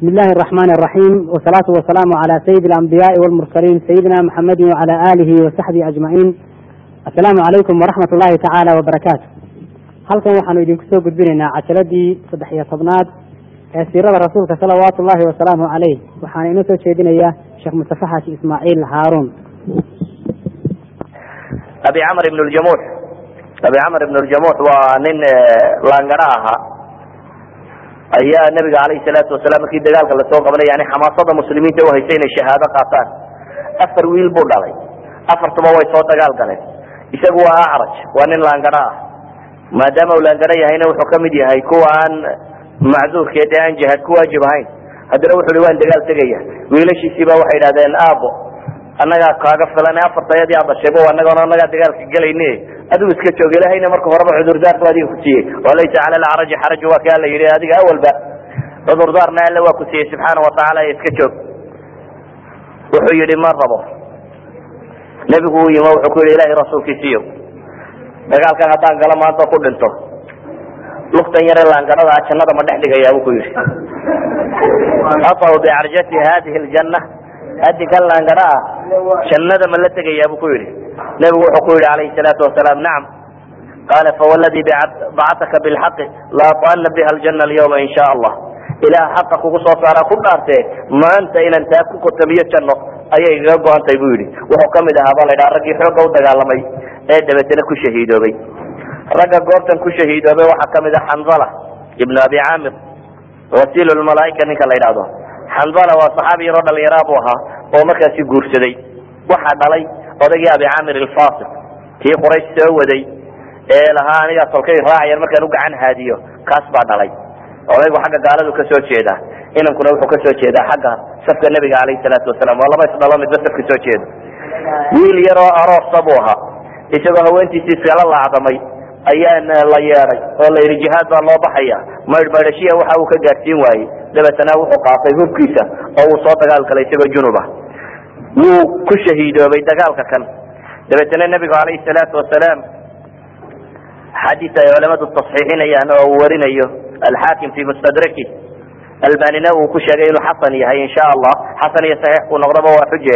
بسم الله الرحمن الرحيم والصلاة والسلام على سيد الأنبياء والمرسلين سيدنا محمد وعلى آله وصحبه أجمعين السلام عليكم ورحمة الله تعالى وبركاته halkan waxaanu idinku soo gudbinaynaa cajaladii saddex iyo tobnaad ee siirada rasuulka salawaatu ullahi wasalaamu caleyh waxaana inoo soo jeedinaya sheekh mustafa xaaji ismaaciil haaruun abi camr ibn ljamuux abi camr ibn ljamuux waa nin laangara ahaa ayaa nabiga alayhi salaatu wasalaam markii dagaalka lasoo qabanay yani xamaasada muslimiinta uhaysay inay shahaado qaataan afar wiil buu dhalay afartuba way soo dagaal galeen isagu waa acraj waa nin laangara ah maadaama uu laangara yahayna wuxuu kamid yahay kuwa aan macduurkeed ee aan jihaad ku waajib ahayn haddana wuxu hi waan dagaal tegaya wiilashiisiiba waxay idhahdeen aabo annagaa kaaga filan afartayadii aad dhashayba anagana annagaa dagaalka gelayne adigu iska joog ilahayna marka horeba cudurdaarku adiga ku siiyey walaysa cala alcaraji xaraju waa ka alla yidhi adiga awalba cudurdaarna alle waa ku siiyey subxaana watacaala iska joog wuxuu yihi ma rabo nebigu u yimi wuxuu ku yihi ilahay rasuulkiisiyo dagaalkan haddaan galo maanta ku dhinto luftan yare laangarada jannada ma dhex dhigayaa bu ku yihi aطaw bicarjati hadihi ljanna adinkan laangara ah jannada ma la tegayaa bu ku yihi nebigu wuxuu ku yihi alayhi salaatu wasalaam nacam qaala fawladii bacataka bilxaqi laatana biha aljana alyawma in sha allah ilaah xaqa kugu soo saara ku dhaartee maanta inaan taa ku kotamiyo janno ayay igaga go-antay bu yihi wuxuu kamid ahaa ba la ydhaha raggii xooga u dagaalamay ee dabeetana ku shahiidoobay ragga goobtan ku shahiidoobay waxaa kamid ah xanzala ibnu abi caamir wasiil lmalaaika ninka la ydhahdo xanzala waa saxaabi yaroo dhalinyaraa bu ahaa oo markaasi guursaday waxaa dhalay odaygii abi caamir alfasil kii quraysh soo waday ee lahaa anigaa tolkay raacayan markaan u gacan haadiyo kaas baa dhalay odaygu xagga gaaladu kasoo jeeda inankuna wuxuu kasoo jeedaa xagga safka nebiga alayhi salaatu wasalaam waa laba isdhalo midba safka soo jeeda wiil yaroo aroosa buu ahaa isagoo haweentiisii iskala laacdamay ayaa la yeeday oo la yidhi jihaad baa loo baxaya maydhmaydhashiya waxa uu ka gaadhsiin waayey dabeetana wuxuu qaatay hubkiisa oo uu soo dagaal galay isagoo junuba wuu ku shahiidoobay dagaalka kan dabeetana nebigu alayhi salaatu wasalaam xadiis ay culamadu tasxiixinayaan oo uu warinayo alxaakim fi mustadraki albanina uu ku sheegay inuu xasan yahay insha allah xasan iyo saxiix kuu noqdaba waa xuje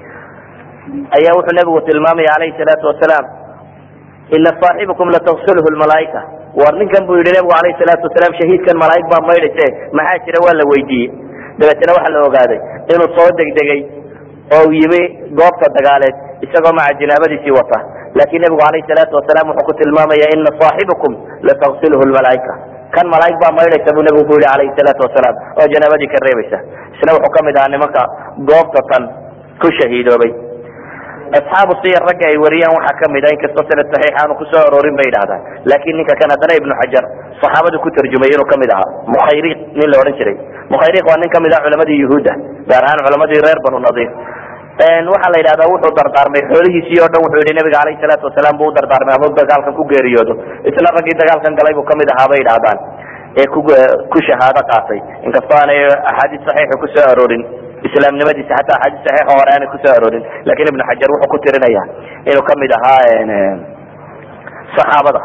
ayaa wuxuu nebigu tilmaamaya alayhi salaatu wasalaam ina saaxibakum latagsilhu lmalaaika war ninkan buu yihi nebigu alayhi salaatu wasalaam shahiidkan malaaig baa maydhayse maxaa jira waa la weydiiyey dabeetana waxaa la ogaaday inuu soo degdegay oo yimi goobta dagaaleed isagoo maca jinaabadiisii wata laakiin nebigu alayhi salaatu wasalaam wuxuu ku tilmaamaya ina saaxibakum latagsilhu lmalaaika kan malaaig baa maydhaysa buu nebigu ku yihi alayhi salaatu wasalaam oo janaabadii ka reebaysa isna wuxuu kamid ahaa nimanka goobta tan ku shahiidoobay asxaabu siyar ragga ay wariyaan waxaa kamid a inkastoo sanad saxiix aanu kusoo aroorin bay idhahdaan laakin ninka kan haddana ibnu xajar saxaabadu ku tarjumay inuu kamid ahaa mukhayriq nin la odhan jiray mukhayriq waa nin kamid ah culamadii yuhuudda gaar ahaan culamadii reer banu nadiir waxaa la yidhahdaa wuxuu dardaarmay xoolihiisii o dhan wuxuu yihi nabiga alayhi salaatu wasalaam buu u dardaarmay ama dagaalkan ku geeriyoodo isla raggii dagaalkan galay buu kamid ahaa bay idhahdaan ee ku ku shahaado qaatay inkastoo aanay axaadiis saxiixa kusoo aroorin islaamnimadiisa xataa axaadiis saxiixa hore aanay kusoo aroorin lakin ibnu xajar wuxuu ku tirinaya inuu kamid ahaa saxaabada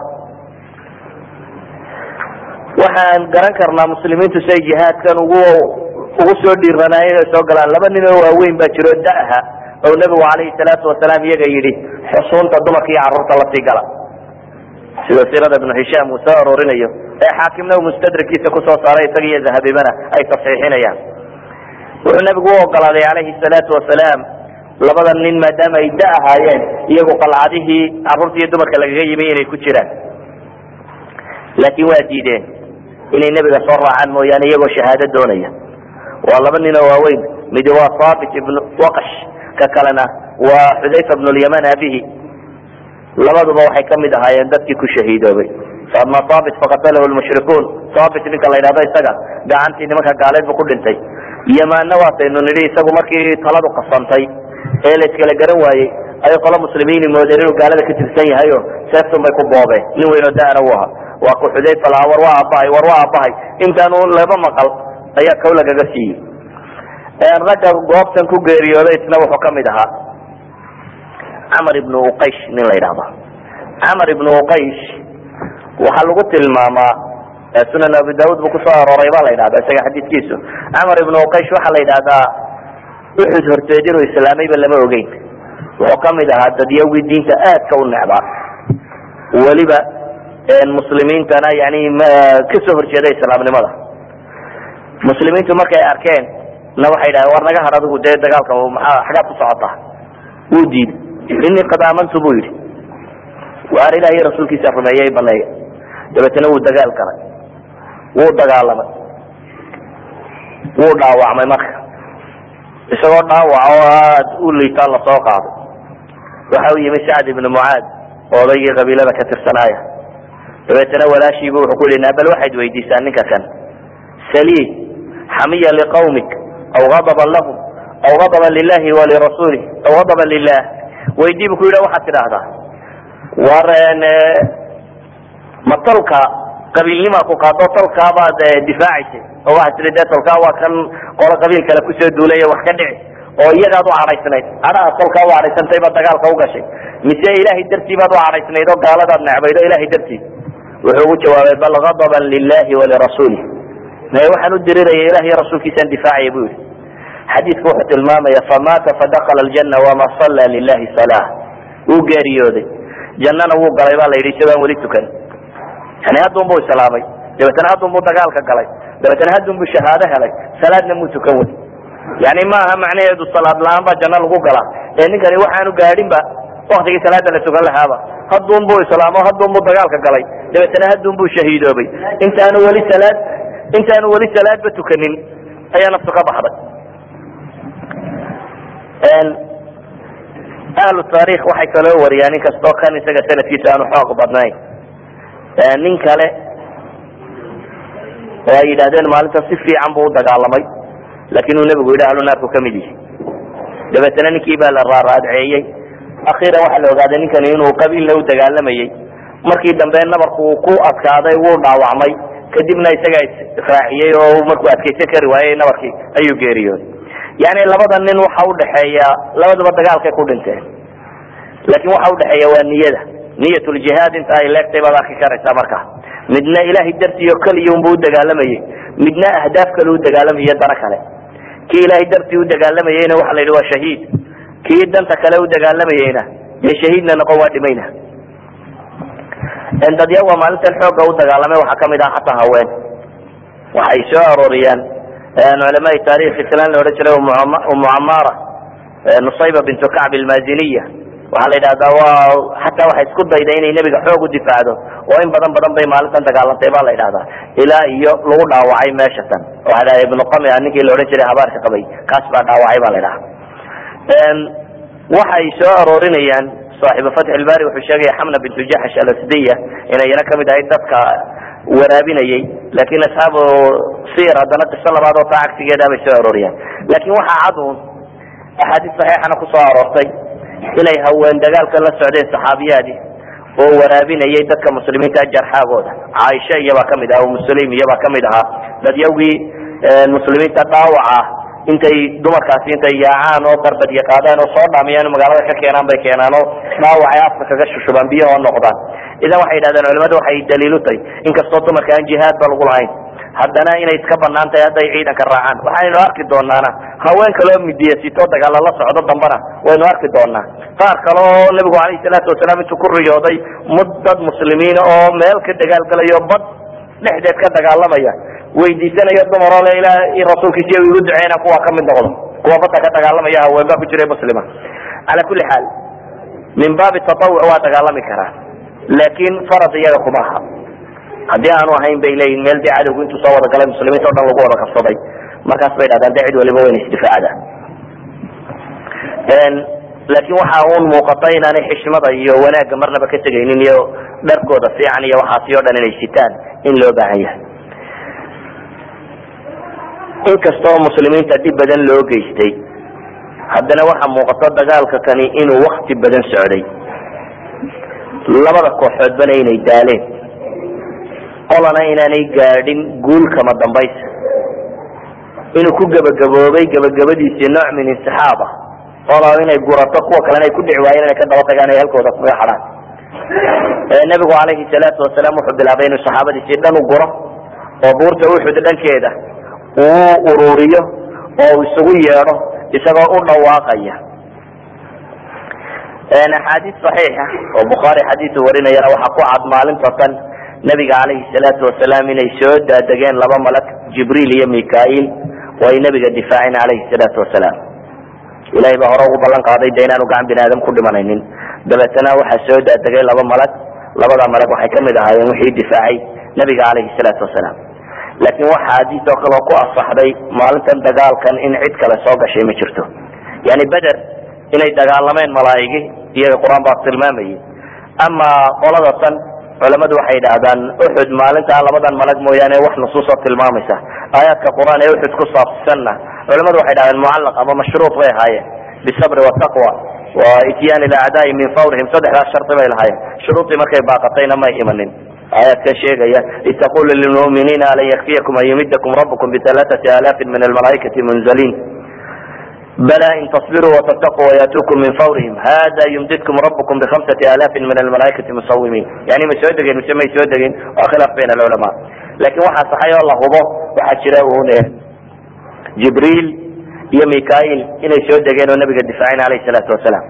waxaan garan karnaa muslimiintu siay jihaadkan ugu ugu soo dhiiranaayeen inay soo galaan laba nin oo waaweyn baa jiro da'ha oo nebigu calayhi salaatu wasalaam iyaga yidhi xusuunta dumarka iyo carruurta lasii gala sida siirada ibnu hishaam uu soo aroorinayo ee xaakimna uu mustadrakiisa kusoo saaray isaga iyo dahabibana ay tasxiixinayaan wuxuu nebigu u ogolaaday calayhi salaatu wasalaam labada nin maadaama ay da ahaayeen iyagu qalcadihii carruurta iyo dumarka lagaga yimi inay ku jiraan laakiin waa diideen inay nebiga soo raacaan mooyaane iyagoo shahaado doonaya waa laba nin oo waaweyn midi waa saabit ibnu waqash ka kalena waa xudayfa bnu lyaman abihi labaduba waxay kamid ahaayeen dadkii ku shahiidoobay ama saabit faqatalahu lmushrikuun saabit ninka la yidhahdo isaga gacantii nimanka gaaleed bu ku dhintay yamaanna waataynu nidhi isagu markii taladu qasantay ee la iskala garan waayey ayay qolo muslimiini moodeen inuu gaalada ka tirsan yahay o seeftun bay ku boobeen nin weynoo da'na u ahaa waa ku xudayfa lahaa war waa aabbahay war waa aabbahay intaanu laba maqal ayaa kow lagaga siiyey ragga goobtan ku geeriyooday isna wuxuu kamid ahaa camar ibnu uqaysh nin la yidhahdo camar ibnu uqaysh waxaa lagu tilmaamaa sunan abi daud buu kusoo arooray baa la yidhahda isaga xadiidkiisu camar ibnu uqaysh waxaa la yidhahdaa uxud horteed inuu islaamayba lama ogeyn wuxuu kamid ahaa dadyawgii diinta aadka u necbaa weliba muslimiintana yani kasoo horjeeda islaamnimada muslimiintu markay arkeen na waxay dhahen war naga har adigu dee dagaalka maxaa xagaad ku socotaa wuu diiday inii qad aamantu buu yidhi waar ilahiy rasuulkiisa rumeeyey baneeya dabeetana wuu dagaal galay wuu dagaalamay wuu dhaawacmay marka isagoo dhaawac oo aad u liitaan lasoo qaaday waxa u yimi sacd ibnu mucaad oo odaygii qabiilada ka tirsanaaya dabeetana walaashiibu wuxuu ku yihi bal waxayd weydiisaa ninka kan sali xamiya liqawmik aw adaban lahum aw adaban lilahi walirasuulih aw adaban lilah weydii bu ku yidhi waxaad tidhaahdaa war ma tolka qabiilnimaa ku qaado tolkaabaad difaacaysay oo waxaad tii de tolkaa waa kan qolo qabiil kale kusoo duulay wax ka dhici oo iyagaad u cadhaysnayd cadhaha tolkaa u cadhaysantay baad dagaalka ugashay mise ilahay dartii baad u cadhaysnayd oo gaaladaad necbayd oo ilahay dartii wuxuu ugu jawaabay bal adaban lilahi walirasuulih maye waxaan u diriraya ilah iyo rasuulkiisaan difaacaya bu yihi xadiidku wuxuu tilmaamaya famaata fadakala ljana wama salla lilahi sala wuu geeriyooday jannana wuu galay baa la yidhi isagoon weli tukan yani haddun buu islaamay dabeetana haddun buu dagaalka galay dabeetana haddun buu shahaado helay salaadna muu tukan wey yani maaha macnaheedu salaad la-aan baa janno lagu galaa ee ninkani waxaanu gaadhin ba waktigii salaada la tukan lahaaba haddun buu islaamo haddun buu dagaalka galay dabeetana haddun buu shahiidoobay intaanu weli salaad intaanu weli salaadba tukanin ayaa naftu ka baxday ahlu taarikh waxay kaloo wariyaan in kastoo kan isaga sanadkiisa aanu xoog badnayn nin kale oo ay yidhahdeen maalinta si fiican buu udagaalamay laakin uu nebigu yidhi ahlu naarku kamid yihi dabeetana ninkii baa la raaraadceeyey akhiiran waxaa la ogaaday ninkani inuu qabiilna u dagaalamayey markii dambe nabarku uu ku adkaaday wuu dhaawacmay kadibna isaga israaciyey oo markuu adkaysan kari waayey nabarkii ayuu geeriyooday yani labada nin waxa udhaxeeya labadaba dagaalkay ku dhinteen laakin waxa udhaxeeya waa niyada niyatuljihaad inta ay leegtay baad arki karaysaa marka midna ilahay dartii oo keliya unbu udagaalamayey midna ahdaaf kale udagaalamayay dana kale kii ilahay dartii udagaalamayeyna waxa la yidhi waa shahiid kii danta kale udagaalamayeyna dee shahiidna noqon waa dhimayna dadyawa maalintan xooga udagaalamay waxaa kamid ah hataa haween waxay soo arooriyaan culamaai taarikh islaan la odhan jiray umu camaara nusayba bintu kacb almaziniya waxaa la yidhahdaa waa xataa waxay isku dayda inay nebiga xoog u difaacdo oo in badan badan bay maalintan dagaalantay ba la yidhahdaa ilaa iyo lagu dhaawacay meesha tan waxa dhaha ibnu qamia ninkii la odhan jiray habaarka qabay kaas baa dhaawacay ba la yidhaha waxay soo aroorinayaan saaxibu fatx ilbari wuxuu sheegaya xamna bintu jaxsh alasdiya inay iyana kamid ahayd dadka waraabinayay lakin asxaabu sir haddana qiso labaad oo taa cagsigeeda bay soo arooriyaan lakin waxaa cad un axaadiis saxiixana kusoo aroortay inay haween dagaalkan la socdeen saxaabiyaadii oo waraabinayay dadka muslimiinta jarxaagooda caaisha iyabaa kamid aha muslim iyabaa kamid ahaa dadyawgii muslimiinta dhaawaca intay dumarkaasi intay yaacaan oo darbadya qaadaan oo soo dhaamiyaan magaalada ka keenaan bay keenaan oo dhaawacay afka kaga shushubaan biyaha oo noqdaan idan waxay yidhahdeen culimadu waxay daliilu tahay inkastoo dumarka aan jihaad ba lagu lahayn haddana inay iska banaan tahay hadday ciidanka raacaan waxaynu arki doonaana haween kaleo midiyasito dagaala la socdo dambana waynu arki doonaa qaar kale oo nabigu alayhi salaatu wasalaam intuu ku riyooday mud dad muslimiina oo meel ka dagaalgalayo bad dhexdeed ka dagaalamaya weydiisanayo dumaroo le ilah rasuulkiisiy igu duceyna kuwa kamid noqdo kuwa badda ka dagaalamaya haween baa ku jira muslima cala kuli xaal min baabi tatawuc waa dagaalami karaa laakin farad iyaga kuma aha haddii aanu ahayn bay leeyihin meel dee cadowgu intuu soo wada galay muslimiinta o dhan lagu wada qabsaday markaas bay dhahdaan de cid waliba wayna isdifaacda laakin waxa un muuqata inaanay xishmada iyo wanaagga marnaba ka tegaynin iyo dharkooda fiican iyo waxaasi o dhan inay sitaan in loo baahan yahay inkastoo muslimiinta dhib badan loo geystay haddana waxa muuqata dagaalka kani inuu wakti badan socday labada kooxoodbana inay daaleen qolana inaanay gaadhin guul kama dambaysa inuu ku gebagaboobay gebagabadiisii nooc min insixaab ah qola inay gurato kuwa kalena ay ku dhici waayeen inay ka daba tagaan ay halkooda kaga xadhaan nabigu calayhi salaatu wasalaam wuxuu bilaabay inuu saxaabadiisii dhan u guro oo buurta uxud dhankeeda uu ururiyo oo uu isugu yeedho isagoo u dhawaaqaya axaadiis saxiixa oo bukhaari xadiisu warinayana waxaa ku cad maalinta tan nabiga calayhi salaatu wasalaam inay soo daadegeen laba malag jibriil iyo mikail oo ay nabiga difaaceen calayhi salaatu wasalaam ilahay baa hore ugu ballan qaaday de inaanu gacan bini aadam ku dhimanaynin dabeetana waxaa soo daadegay laba malag labada malag waxay kamid ahaayeen wixii difaacay nabiga calayhi salaatu wasalaam laakiin waxa xadiis oo kaleo ku asaxday maalintan dagaalkan in cid kale soo gashay ma jirto yani beder inay dagaalameen malaaigi iyaga qur-aan baa tilmaamayay ama qolada tan culamadu waxay yidhaahdaan uxud maalintaa labadan malag mooyaane wax nusuusoo tilmaamaysa aayaadka qur-aan ee uxud ku saabsanna culamadu waxay dhahdeen mucallaq ama mashruuط bay ahaayeen bisabri wataqwa wa ityaan ilacdaai min fawrihim saddexdaas shardi bay lahaayeen shuruudii markay baaqatayna may imanin aayaadka sheegaya itaqulu lilmuminiina alan yakfiyakum an yumidakum rabbukum bialaaثati alaafin min almalaaikati munzaliin bala in tasbiruu wattaquu wayatuukum min fawrihim hada yumdidkum rabbukum bihamsati alaafin min almalaaikati musawimiin yani ma soo degeen mise may soo degin waa khilaaf bayn alculamaa lakin waxaa saxay oo la hubo waxaa jira un jibriil iyo mikail inay soo degeen oo nabiga difaaceen alayh salaatu wasalaam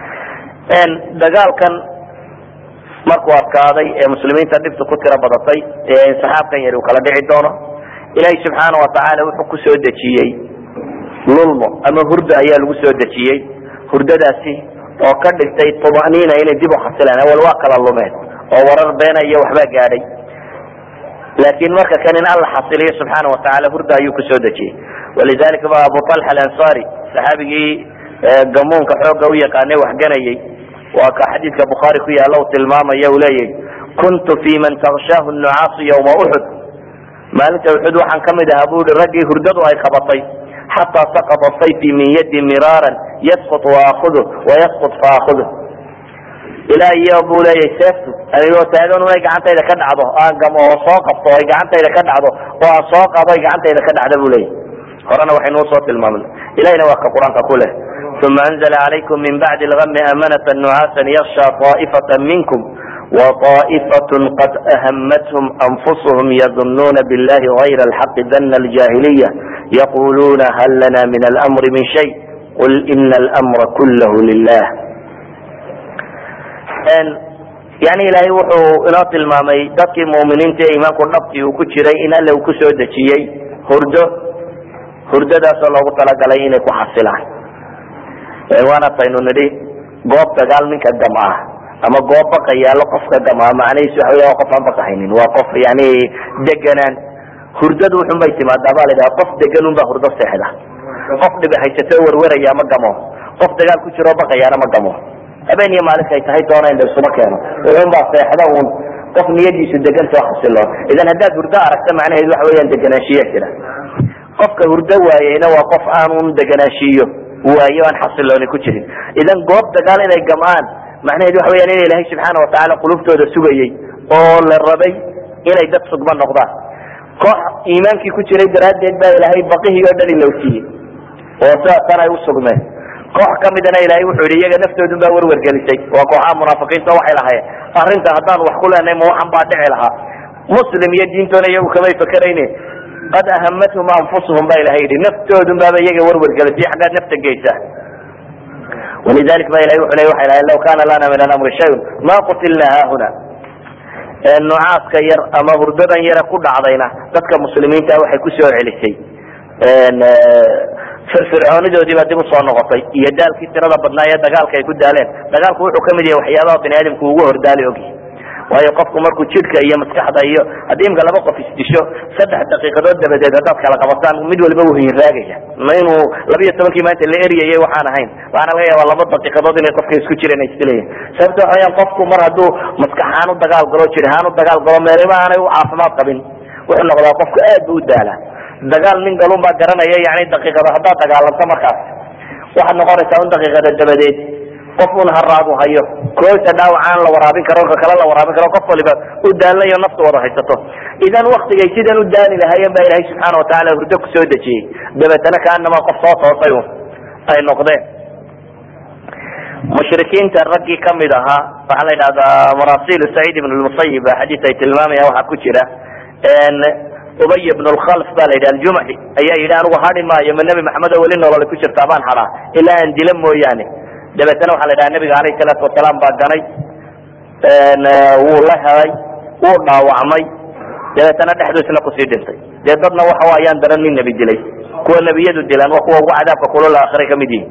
dagaalkan markuu adkaaday ee muslimiinta dhibta ku tiro badatay ee saxaabkan yari uu kala dhici doono ilaahay subxaana watacaala wuxuu ku soo dejiyey lulmo ama hurda ayaa lagu soo dejiyey hurdadaasi oo ka dhigtay tumaniina inay dib u xasilaan awal waa kala lumeen oo warar beena iyo waxbaa gaadhay laakin marka kan in alla xasiliyo subxaana watacaala hurda ayuu kusoo dejiyey walidalika ba abu talxa alansari saxaabigii gamuunka xooga u yaqaanay waxganayey waa ka xadiidka bukhaari ku yaalla u tilmaamaya uu leeyahy kuntu fi man takshaahu nucaasu ywma uxud maalinta uxud waxaan kamid ahaa bu i raggii hurdadu ay qabatay xataa sakata sayfi min yadi miraaran yasqut waakudu wayasqut faakudu ilaa iyo buu leeyahy seeftu anigoo taagan inay gacantayda ka dhacdo aan gamo oo soo qabto ay gacantayda ka dhacdo oo aan soo qado ay gacantayda ka dhacda bu leeyahy horena waxaynu usoo tilmaamna ilahina waa ka qur-aanka ku leh uma anzla calaykum min bacdi lgami amanata nucaasan yaksha طaa'ifata minkum وطائفة قد أهمتهم أنفسهم يظنون بالله غير الحق ذن الجاهلية يقولون هل لنا من الأمر من شيء قل إن الأمر كله لله yani ilaahay wuxuu inoo tilmaamay dadkii muminiinta ee iimaanku dhabtii uu ku jiray in alle uu kusoo dejiyey hurdo hurdadaasoo loogu talagalay inay ku xasilaan waana taynu nidhi goob dagaal ninka gamca ama goob baqa yaalo qofka gamca macnahiisu waxa wey waa qof aan baqahaynin waa qof yani deganaan hurdadu wuxun bay timaadaa ba la dhaha qof degan un baa hurdo seexda qof dhibi haysato werweraya ma gamo qof dagaal ku jiroo baqayaana ma gamo habeen iyo maalinkay tahay doona in la isuma keeno wuxun baa seexda un qof niyadiisu degantoo xasiloon idan haddaad hurdo aragta macnaheedu waxa weeyaan deganaanshiya jira qofka hurdo waayeyna waa qof aanun deganaanshiyo waayo aan xasilooni ku jirin idan goob dagaal inay gam'aan macnaheedu waxa weyaan in ilaahay subxaana watacaala qulubtooda sugayey oo la rabay inay dad sugma noqdaan koox iimaankii ku jiray daraaddeed baa ilaahay baqihii oo dhan ilowsiiyey oo sidaasan ay usugmeen koox kamidana ilaahay wuxuu yihi iyaga naftoodun baa werwergelisay waa kooxaha munaafiqiinta waxay lahaayeen arrinta haddaan wax ku leenahay ma waxan baa dhici lahaa muslim iyo diintoona iyagu kamay fakerayne qad ahamathum anfusuhum ba ilahay yihi naftoodun baaba iyaga werwergelisay xaggaad nafta geysa walidalik ba ilahay wuxu ley waxay lahayn law kana lana min alamri shayun ma qutilna haahuna nucaaska yar ama hurdadan yare ku dhacdayna dadka muslimiinta waxay kusoo celisay firfircoonidoodii baa dib usoo noqotay iyo daalkii tirada badnaa ee dagaalka ay ku daaleen dagaalku wuxuu kamid yahay waxyaabaha bini aadamku ugu hordaali ogyahy waayo qofku markuu jidhka iyo maskaxda iyo haddii imka laba qof isdisho saddex daqiiqadood dabadeed haddaad kala qabataan mid waliba wuu hinraagaya ma inuu labiyo tobankii maanta la eryayay waxaan ahayn waxaana laga yaaba laba daqiiqadood inay qofka isku jireen ay isdilayeen sababta waxa weyaan qofku mar hadduu maskaxaan u dagaal galo jidhaan u dagaal galo meelima aanay u caafimaad qabin wuxuu noqdaa qofku aad bu u daala dagaal nin galun baa garanaya yani daqiiqada haddaad dagaalanto markaas waxaad noqonaysaa un daqiiqada dabadeed qof un haraadu hayo koosa dhaawacaan la waraabin karo ka kale la waraabin karo qof waliba u daalayo nafta wada haysato idan waktigay sidan u daali lahaayeen baa ilaahay subxaana watacaala hurdo kusoo dejiyey dabeetana kaanama qof soo toosay un ay noqdeen mushrikiinta raggii kamid ahaa waxaa la yidhahdaa marasilu saciid ibn lmusayib xadiis ay tilmaamayaan waxaa ku jira ubay bn lkhalf ba la yidhi aljumaxi ayaa yidhi anigu hadhi maayo ma nebi maxamed oo weli nolole ku jirtaa baan hadhaa ilaa aan dila mooyaane dabeetana waxaa la yidhaha nabiga alayh salaatu wasalaam baa ganay wuu la helay wuu dhaawacmay dabeetana dhexdu isna kusii dhintay dee dadna waxa ayaan daran nin nebi dilay kuwa nebiyadu dilaan waa kuwa ugu cadaabka kulol aakhire kamid yihin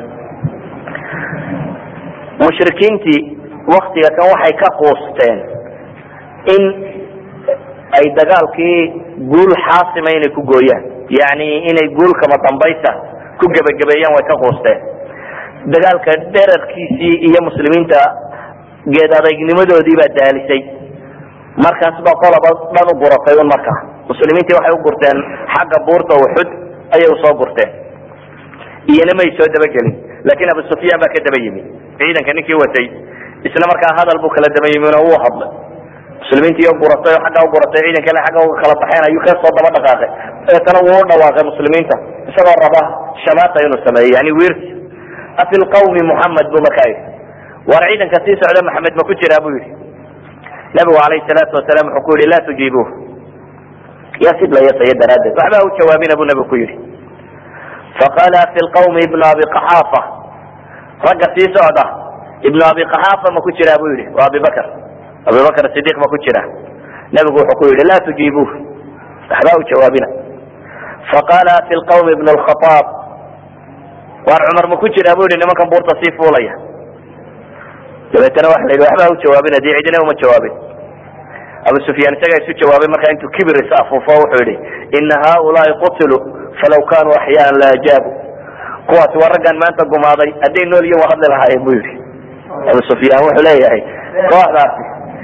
mushrikiintii waktiga kan waxay ka quusteen in ay dagaalkii guul xaasima inay ku gooyaan yani inay guul kama dambaysa ku gebagabeeyaan way ka quusteen dagaalka dherarkiisii iyo muslimiinta geed adaygnimadoodii baa daalisay markaas baa qolaba dhan u guratay un markaa muslimiintii waxay u gurteen xagga buurta uxud ayay usoo gurteen iyona may soo dabagelin laakin abu sufyaan baa ka daba yimi ciidanka ninkii watay isla markaa hadal buu kala daba yimin oo uu hadlay muslimiintii oo guratay oo xagga u guratay ciidankana xagga uga kala baxeen ayuu ka soo daba dhaqaaqay dabeetana wuu u dhawaaqay muslimiinta isagoo raba shamaata inuu sameeyo yani wiirsi afi lqawmi muxamed buu markaa yidhi war ciidanka sii socda maxamed ma ku jiraa buu yidhi nabigu alayh salaatu wasalaam wuxuu ku yihi laa tujiibuuh ya sidlayasaya daraaddeed waxba u jawaabina buu nabigu ku yidhi faqala fi lqawmi ibnu abi qaxaafa ragga sii socda ibnu abi qaxaafa ma ku jiraa buu yihi waa abi bakr abi bakr sidiq ma ku jira nabigu wuxuu ku yihi laa tujiibuuh waxba u jawaabina faqala fi lqawmi ibn lkhaaab waar cumar ma ku jiraa bu yihi nimankan buurta sii fuulaya dabeetana waxa la yidhi waxba u jawaabina dee cidina uma jawaabin abu sufyaan isagaa isu jawaabay markaa intuu kibir is afuufo wuxuu yihi ina haulaai qutiluu falaw kanuu axyaan la ajaabu kuwaasi waa raggan maanta gumaaday hadday nool yihin waa hadli lahaayeen bu yihi abu sufyaan wuxuu leeyahay kooxdaasi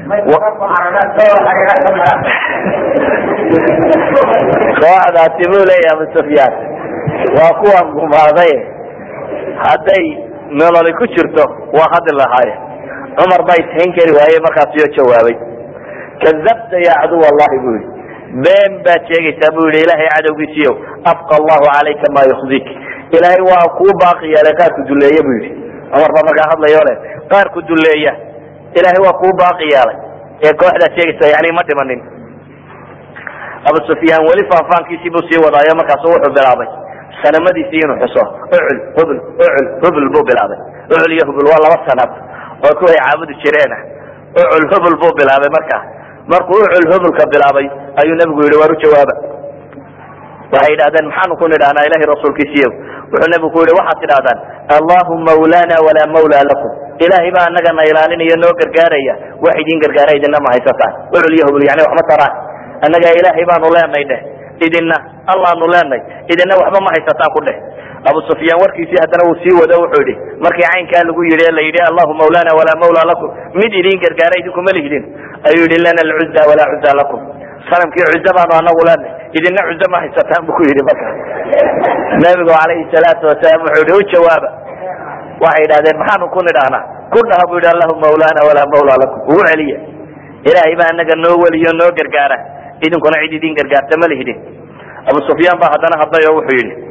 kooxdaasi buu leeyahay abu sufyaan waa kuwan gumaaday hadday nololi ku jirto waa hadli lahaayeen cumar baa ishayn kari waaye markaasiyoo jawaabay kadabta ya caduw allahi bu yihi been baad sheegaysaa bu yihi ilahay cadowgiisiyo abqa allahu calayka ma yukzik ilaahay waa kuu baaqi yeelay qaar ku duleeya bu yihi cumar baa markaa hadlayo le qaar ku duleeya ilahay waa kuu baaqi yeelay ee kooxdaad sheegaysa yani ma dhimanin abu sufyaan weli faanfaankiisii buu sii wadaayo markaasu wuxuu bilaabay sanamadiisii inuu xuso ucul hubl ucul hubl buu bilaabay ucul iyo hubl waa laba sanad oo kuway caabudi jireena ucul hubl buu bilaabay markaa markuu ucul hublka bilaabay ayuu nabigu yihi waar u jawaaba waxay yidhahdeen maxaanu ku nidhahnaa ilahay rasuulkiisiiyo wuxuu nabigu ku yihi waxaad tidhahdaan allahu mawlana walaa mawla lakum ilahay baa anaga na ilaalinaya noo gargaaraya wax idin gargaara idina ma haysataan ucul iyo hubl yani waxma taraan annaga ilaahay baanu leenay dheh idina allaanu leenay idina waxba ma haysataan ku dheh abu sufyaan warkiisii haddana uu sii wado wuxuu yihi markii caynkaa lagu yidhi la yidhi allahu mawlana walaa mawla lakum mid idin gargaara idinkuma lihdin ayuu yihi lana alcuza walaa cuza lakum sanamkii cuzo baanu anagu leenay idina cuzo ma haysataan bu ku yidhi marka nabigu calayhi salaatu wasalaam wuxuu yihi u jawaaba waxay yidhahdeen maxaanu ku nidhahnaa ku dhaha bu yidhi allahu mawlana walaa mawla lakum ugu celiya ilaahay baa anaga noo weliyo noo gargaara idinkuna cid idin gargaarta ma lihdin abu sufyaan baa haddana hadlay oo wuxuu yihi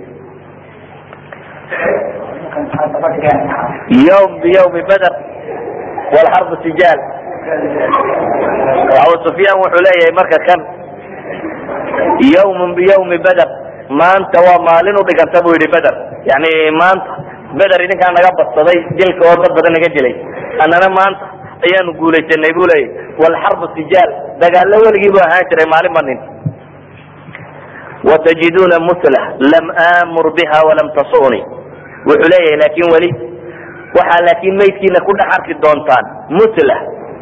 ywm bywmi beder wlxarbu sijaal abu sufyaan wuxuu leeyahay marka kan ywm bywmi beder maanta waa maalin udhiganta bu yihi beder yani maanta beder idinkaa naga badsaday dilka oo dad badan naga dilay annana maanta ayaanu guulaysanay bu leeyahy wlxarbu sijaal dagaalo weligii bu ahaan jiray maalin ba nin watajiduna musla lam amur biha walam tasuni wuxuu leeyahay laakin weli waxaa laakin maydkiina ku dhex arki doontaan musla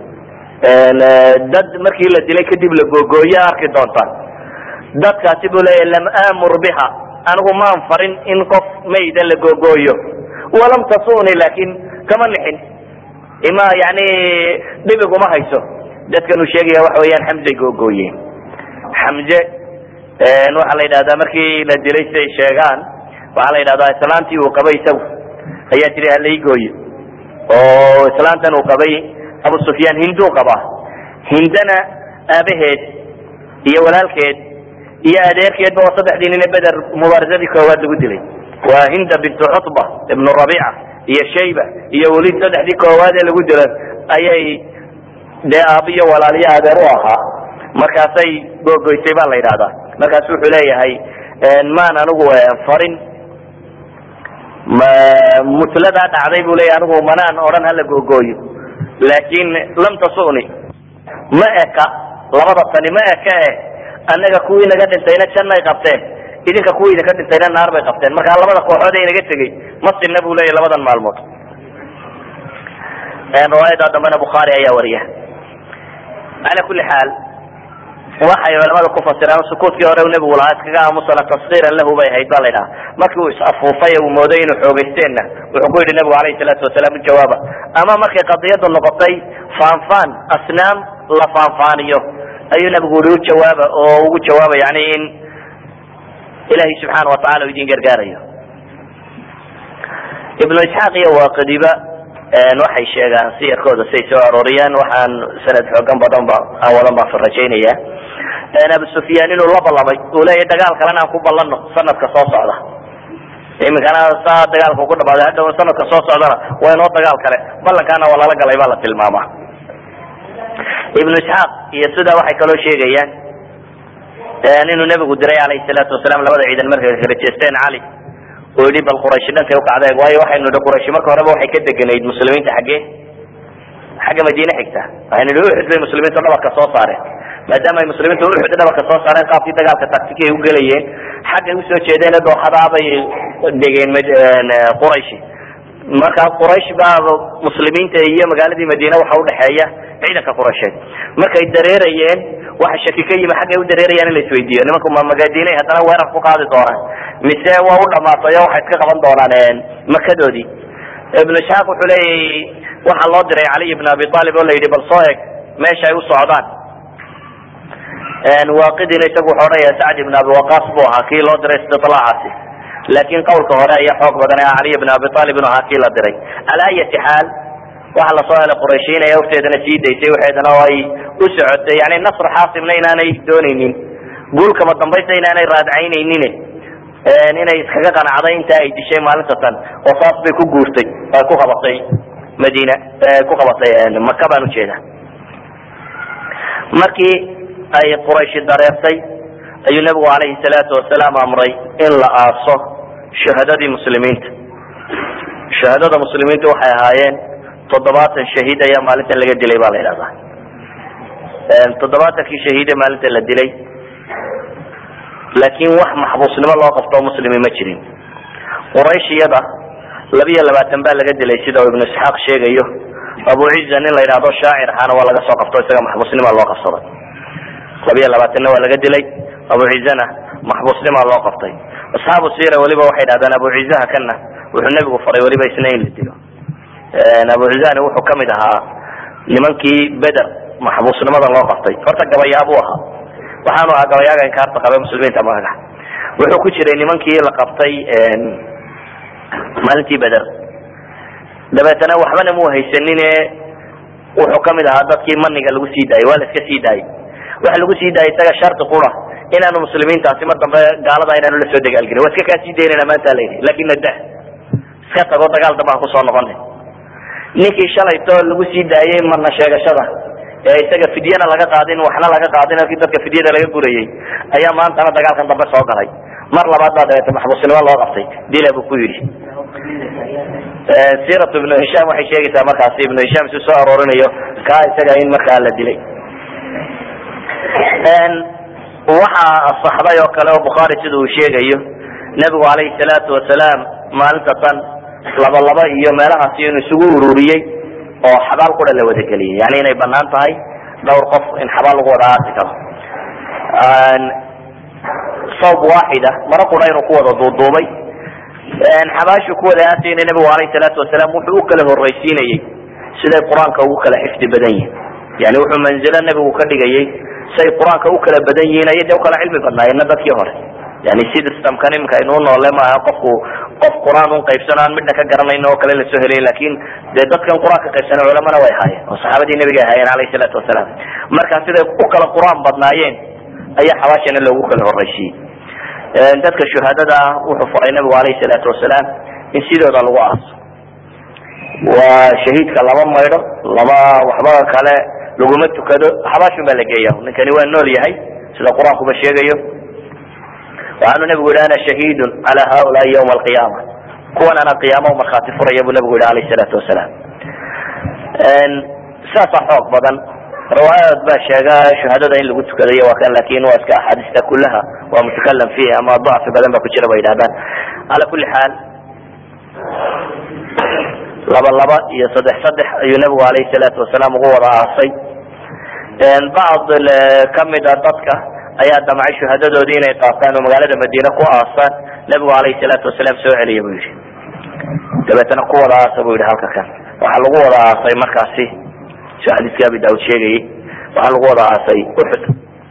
dad markii la dilay kadib la googooye arki doontaan dadkaasi buu leeyahay lam amur biha anigu maan farin in qof mayda la googooyo walam tasuni laakin kama nixin ima yani dhibiguma hayso dadkan uu sheegaya waxa weeyaan xamzay googooyeen xamze waxaa la yidhahdaa markii la dilay siday sheegaan waxaa la yidhahdaa islaantii uu qabay isagu ayaa tiri halaigooye oo islaantan uu qabay abu sufyaan hinduu qabaa hindana aabaheed iyo walaalkeed iyo adeerkeedba waa saddexdii nine beder mubaarasadii koowaad lagu dilay waa hinda bintu cutba ibnu rabiica iyo shayba iyo welid saddexdii koowaad ee lagu dilo ayay dee aabiyo walaaliyo adeer u ahaa markaasay googoysay baa la yidhahdaa markaasu wuxuu leeyahay maan anigu farin mutladaa dhacday bu leeyahy anigu manaan odhan hala googooyo laakin lam tasuni ma eka labada tani ma eka e annaga kuwii naga dhintayna jannay qabteen idinka kuwii idinka dhintayna naar bay qabteen marka labada kooxood ee inaga tegey ma sinna bu leeyahy labadan maalmood riwaayada dambena bukhaari ayaa wariya ala kuli xaal waxay culamada ku fasiraan sukuutkii hore nebigu lahaa iskaga aamusana taskiiran lahu bay ahayd ba la ydhaha markii uu is-afuufay uu mooday inuu xoogeysteenna wuxuu ku yidhi nebigu alayhi salaatu wasalaam ujawaaba ama markay qadiyadu noqotay faanfaan asnaam la faanfaaniyo ayuu nebigu yihi ujawaaba oo ugu jawaaba yani in ilahay subxaana watacala idin gargaarayo ibnu isxaaq iyo waaqidiba waxay sheegaan siyarkooda say soo arooriyaan waxaan sanad xoogan badan ba aan wadan baan rajaynaya abu sufyaan inuu la ballamay uu leeyahy dagaal kalena aan ku ballano sanadka soo socda iminkana saa dagaalka ku dhamaaday hadda sanadka soo socdana waa inoo dagaal kale ballankaana waa lala galay baa la tilmaamaa ibnu isxaaq iyo sidaa waxay kaloo sheegayaan inuu nebigu diray alayhi salaatu wasalaam labada ciidan markay kala jeesteen cali oo yidhi bal qurayshi dhankay ukacdeen waayo waxaynu idhi qurayshi marka horeba waxay ka deganayd muslimiinta xaggee xagga madiine xigta waxaynu idhi uxud bay muslimiinta dhabarka soo saareen maadaama ay muslimiinta uxud dhabarka soo saareen qaabkii dagaalka taktiki ay ugelayeen xaggay usoo jeedeen dooxadaa bay degeen qurayshi marka quraysh baa muslimiinta iyo magaaladii madiine waxa udhexeeya ciidanka quraysheed markay dareerayeen waxa shaki ka yimi xaggay u dareerayaan in la isweydiiyo nimanku ma magadiinay haddana weerar ku qaadi doonaan mise waa u dhamaatay o waxay iska qaban doonaan makadoodii ibnu isxaaq wuxuu leeyahy waxaa loo diray caliy ibn abi aalib oo la yidhi bal soo eg meesha ay u socdaan waaqidina isagu wuxuu odhanaya sacd ibn abi waqas buu ahaa kii loo diray istidlaacaasi laakin qawlka hore ayaa xoog badan ee caliy ibn abi aalib inu ahaa kii la diray ala ayati xaal waxa lasoo helay qurayshiin ee horteedana sii daysay waxeedana oo ay u socotay yani nasr xaasimna inaanay doonaynin guulkama dambaysta inaanay raadcaynaynin inay iskaga qanacday inta ay dishay maalinta tan oo saas bay ku guurtay ay ku qabatay madiina ku qabatay maka baan ujeeda markii ay qurayshi dareertay ayuu nebigu calayhi salaatu wasalaam amray in la aaso shuhadadii muslimiinta shuhadada muslimiinta waxay ahaayeen toddobaatan shahiid ayaa maalintan laga dilay ba la yidhahdaa toddobaatankii shahiide maalinta la dilay laakin wax maxbuusnimo loo qabto muslimi ma jirin qurayshiyada labiyo labaatan baa laga dilay sida ibnu isxaaq sheegayo abu ciza nin la yidhahdo shaacir ahaana waa laga soo qabto isaga maxbuusnima loo qabsaday labiyo labaatanna waa laga dilay abu cizana maxbuusnima loo qabtay asxaabu sira weliba waxay dhahdaan abu cizaha kana wuxuu nebigu faray weliba isna in la dilo abu cizani wuxuu kamid ahaa nimankii beder maxbuusnimada loo qabtay horta gabayaabuu ahaa waxaanu ahaa gabayaaga inkaarta qabe muslimiinta magaca wuxuu ku jiray nimankii la qabtay maalintii beder dabeetana waxbana mu haysanine wuxuu kamid ahaa dadkii maniga lagu sii daayay waa la iska sii daayay waxa lagu sii daayay isaga shardi qura inaanu muslimiintaasi mar dambe gaalada inaanu la soo dagaalgelin waa iska kaa sii daynana maanta la yidhi lakin nada iska tago dagaal dambe aan kusoo noqonay ninkii shalayto lagu sii daayay marna sheegashada ee isaga fidyana laga qaadin waxna laga qaadin halkii dadka fidyada laga gurayay ayaa maantana dagaalkan dambe soo galay mar labaad baa dabeete maxbuusnimo loo qabtay dila buu ku yidhi siiratu ibnu hishaam waxay sheegaysaa markaasi ibnu hishaam si soo aroorinayo kaa isaga in markaa la dilay waxaa asaxday oo kale oo bukhaari sida uu sheegayo nebigu calayhi salaatu wasalaam maalinta tan laba laba iyo meelahaasi inuu isugu ururiyey oo xabaal qura la wadageliyay yani inay banaan tahay dhowr qof in xabaal lagu wada aasi karo sawb waaxida maro qura inuu ku wada duuduubay xabaashu ku wada aasayna nebigu alayhi salaatu wasalaam wuxuu u kala horraysiinayey siday qur-aanka ugu kala xifdi badan yihin yani wuxuu manzilo nebigu ka dhigayay say qur-aanka u kala badan yihiin ayay de ukala cilmi badnaayeenna dadkii hore yani systemkan imika aynuu noole maaha qofku qof qur-aan un qaybsano aan midna ka garanayn oo kale lasoo helay lakin dee dadkan qur-aan ka qaybsana culamana way ahaayeen oo saxaabadii nebiga ahaayeen alayhi salaatu wasalaam marka siday u kala qur-aan badnaayeen ayaa xabaashana loogu kala horraysiiyey dadka shuhaadada ah wuxuu faray nabigu alayhi salaatu wasalaam in sidooda lagu aaso waa shahiidka lama maydho lama waxba kale laguma tukado xabaashun baa la geeya ninkani waa nool yahay sida qur-aankuba sheegayo waxaanu nabigu yihi ana shahiidun cala haulaai ywma alqiyaama kuwan ana qiyaama markhaati furaya buu nabigu yihi alayh salaatu wasalaam saasaa xoog badan riwaayaad baa sheega shuhadada in lagu tukadayo waa kan lakin waa iska axaadiista kulaha waa mutakalam fiih ama dacfi badan ba ku jira bay yidhahdaan ala kuli xaal laba laba iyo saddex saddex ayuu nabigu alayhi salaatu wasalaam ugu wada aasay bacd kamida dadka ayaa damcay shuhadadoodii inay qaataan oo magaalada madiine ku aasaan nabigu alayhi salaatu wasalaam soo celiya buu yihi dabeetana ku wada aasa bu yihi halka kan waxaa lagu wada aasay markaasi si xadiiskii abi daud sheegayay waxaa lagu wada aasay uxud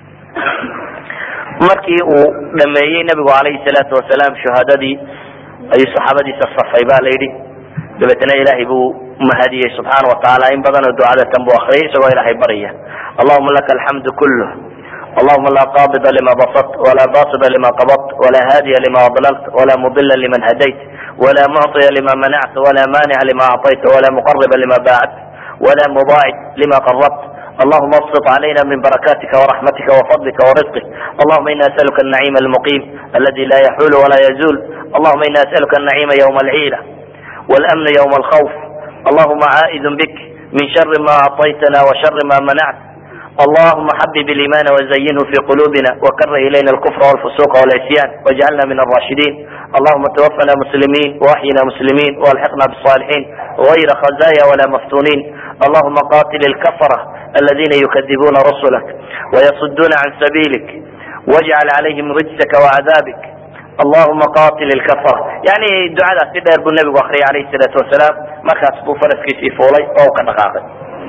markii uu dhameeyey nabigu alayhi salaatu wasalaam shuhadadii ayuu saxaabadiisa safay ba la yidhi dabeetna ilahay buu mahadiyey subxaana watacaala in badanoo ducadatan buu akriyay isagoo ilahay barya allahuma laka alxamdu kulh allahuma laa qabida lima basadt wala basida lima qabadt wala haadiya lima adlalt wala mudila liman hadayt wala mucطiya lima manact wala manica lima acطayt wala muqariba lima baacdt wla mubacid lima qarabt allahuma absط عalayna min barakatika وraxmatika وfadlika وrisqik allahuma ina asaluka النacيm الmuqim aladi la yaxul wala yazul allahuma ina asaluka النacيma ywma اlciila wاlأmn ywma اlkhawf allahuma caaئid bik min shari ma acطaytna وshari ma manact allahuma xabib اliman وزayinhu fi qulubina وkr ilayna اlkfr واlfusuq واlعsyan wاjcalna min الrashidin allahuma twafna muslimin وaxyina muslimin وalxiqna bالصالحin غayra khazaya wala maftunin allahuma qatil اlkfra aladina yukadibuna rusulak وyasuduna can sabilik wاjcal عalayhim rijsaka وcadaabik allahuma qatil اlkfra yani ducadaas si dheer buu nabigu akriyay alayh الsalaatu wasalaam markaas buu faraskiisii fuulay oo u ka dhaqaaqay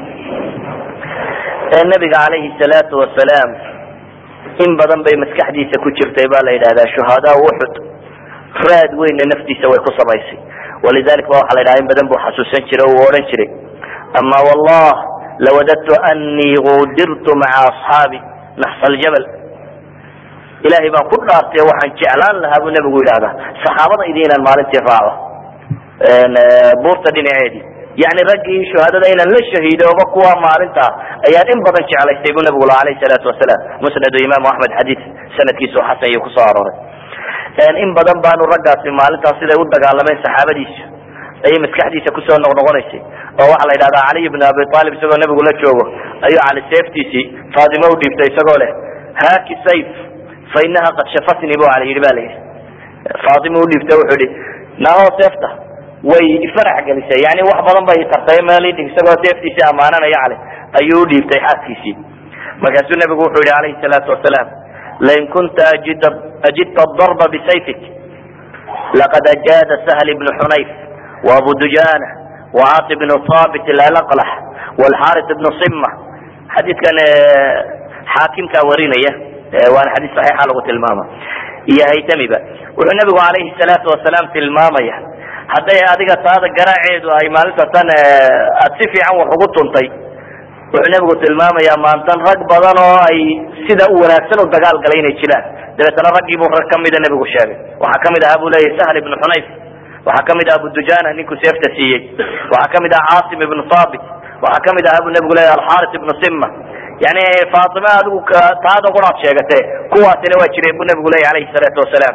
nabiga calayhi salaatu wasalaam in badan bay maskaxdiisa ku jirtay ba la yidhahdaa shuhadaa uxud raad weynna naftiisa way ku samaysay walidalik ba waxa la yidhaha in badan buu xasuusan jiray o uu odhan jiray ama wallah lawadadtu anii gudirtu maca asxaabi naxsa aljabal ilahay baan ku dhaartay waxaan jeclaan lahaa buu nabigu yidhahdaa saxaabada idi inaan maalintii raaco buurta dhinaceedii yani raggii shuhadada inaan la shahiidooba kuwa maalinta ayaan in badan jeclaystay buu nabigu laha alayh salaatu wasalaam musnadu imaamu axmed xadiid sanadkiisu xasan iyo kusoo arooray in badan baanu raggaasi maalintaas siday u dagaalameen saxaabadiisa ayay maskaxdiisa kusoo noqnoqonaysay oo waxaa la yidhahdaa caliy bn abi aalib isagoo nabigu la joogo ayuu cali seeftiisii faatimo u dhiibtay isagoo leh haaki sayf fa inaha qad shafatnii bu cali yidhi ba la yidhi faatimo udhiibta wuxuu yihi naho seefta way ifarax gelisay yani wax badan bay tartay meel isagoo seeftiisii ammaananaya cali ayuu udhiibtay xaaskiisii markaasuu nabigu wuxuu yihi alayhi salaatu wasalaam lain kunta ajidta darba bisayfik laqad ajaada sahl bnu xunayf وabu dujana وcaasi bnu habit alaqlax wlxaris bnu sima xadiidkan xaakimkaa warinaya waana xadiis saxiixa lagu tilmaama iyo haytamiba wuxuu nabigu alayhi salaatu wasalaam tilmaamaya hadday adiga taada garaaceedu ay maalinta tan aad si fiican wax ugu tuntay wuxuu nabigu tilmaamaya maantan rag badan oo ay sida u wanaagsan u dagaal galay inay jiraan dabeetana raggiibuu rag kamida nabigu sheegay waxaa kamid ahaa bu leyahy sahl ibnu xunayf waxaa kamid ah abu dujana ninkuu seefta siiyey waxaa kamid ah caasim ibnu habit waxaa kamid ahaa bu nabigu leyahy alxaris ibnu sima yani faatime adigu taada quraad sheegate kuwaasina waa jireen bu nabigu leyahy alayhi salaatu wasalaam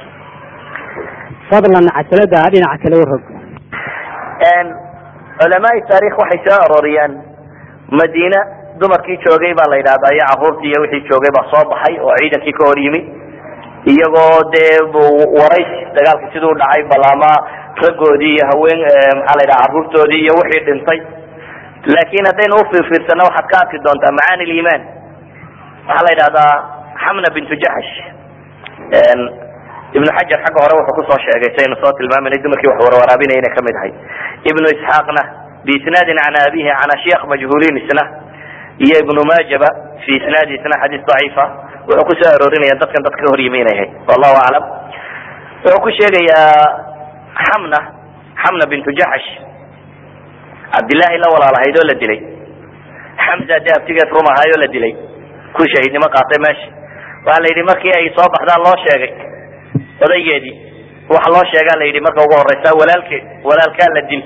fadlan cajalada dhinaca kale urog culamaai taarikh waxay soo arooriyaan madiina dumarkii joogay baa la yidhahdaa iyo caruurtii iyo wixii joogay baa soo baxay oo ciidankii ka hor yimi iyagoo dee waraysi dagaalka siduu dhacay balaama raggoodii iyo haween maxaa la yidhaha carruurtoodii iyo wixii dhintay laakin haddaynu ufiirfiirsano waxaad ka arki doontaa macaani liimaan waxaa la yidhahdaa xamna bintu jaxsh ibnu xajar xagga hore wuxuu kusoo sheegay saynu soo tilmaaminay dumarkii wax warwaraabinaya inay kamid ahay ibnu isxaaqna biisnaadin can abihi can ashyaakh majhuuliin isna iyo ibnu maajaba fi isnaadi isna xadiis daciifa wuxuu kusoo aroorinaya dadkan dad ka hor yimi inay ahayd wallahu aclam wuxuu ku sheegayaa xamna xamna bintu jaxsh cabdillahi la walaalahayd oo la dilay xamza de abtigeed rum ahaay oo la dilay ku shahiidnimo qaatay meesha waxaa la yidhi markii ay soo baxdaan loo sheegay odaygeedii waxa loo sheegaa la yidhi marka ugu horeysa walaalkeed walaalkaa la dil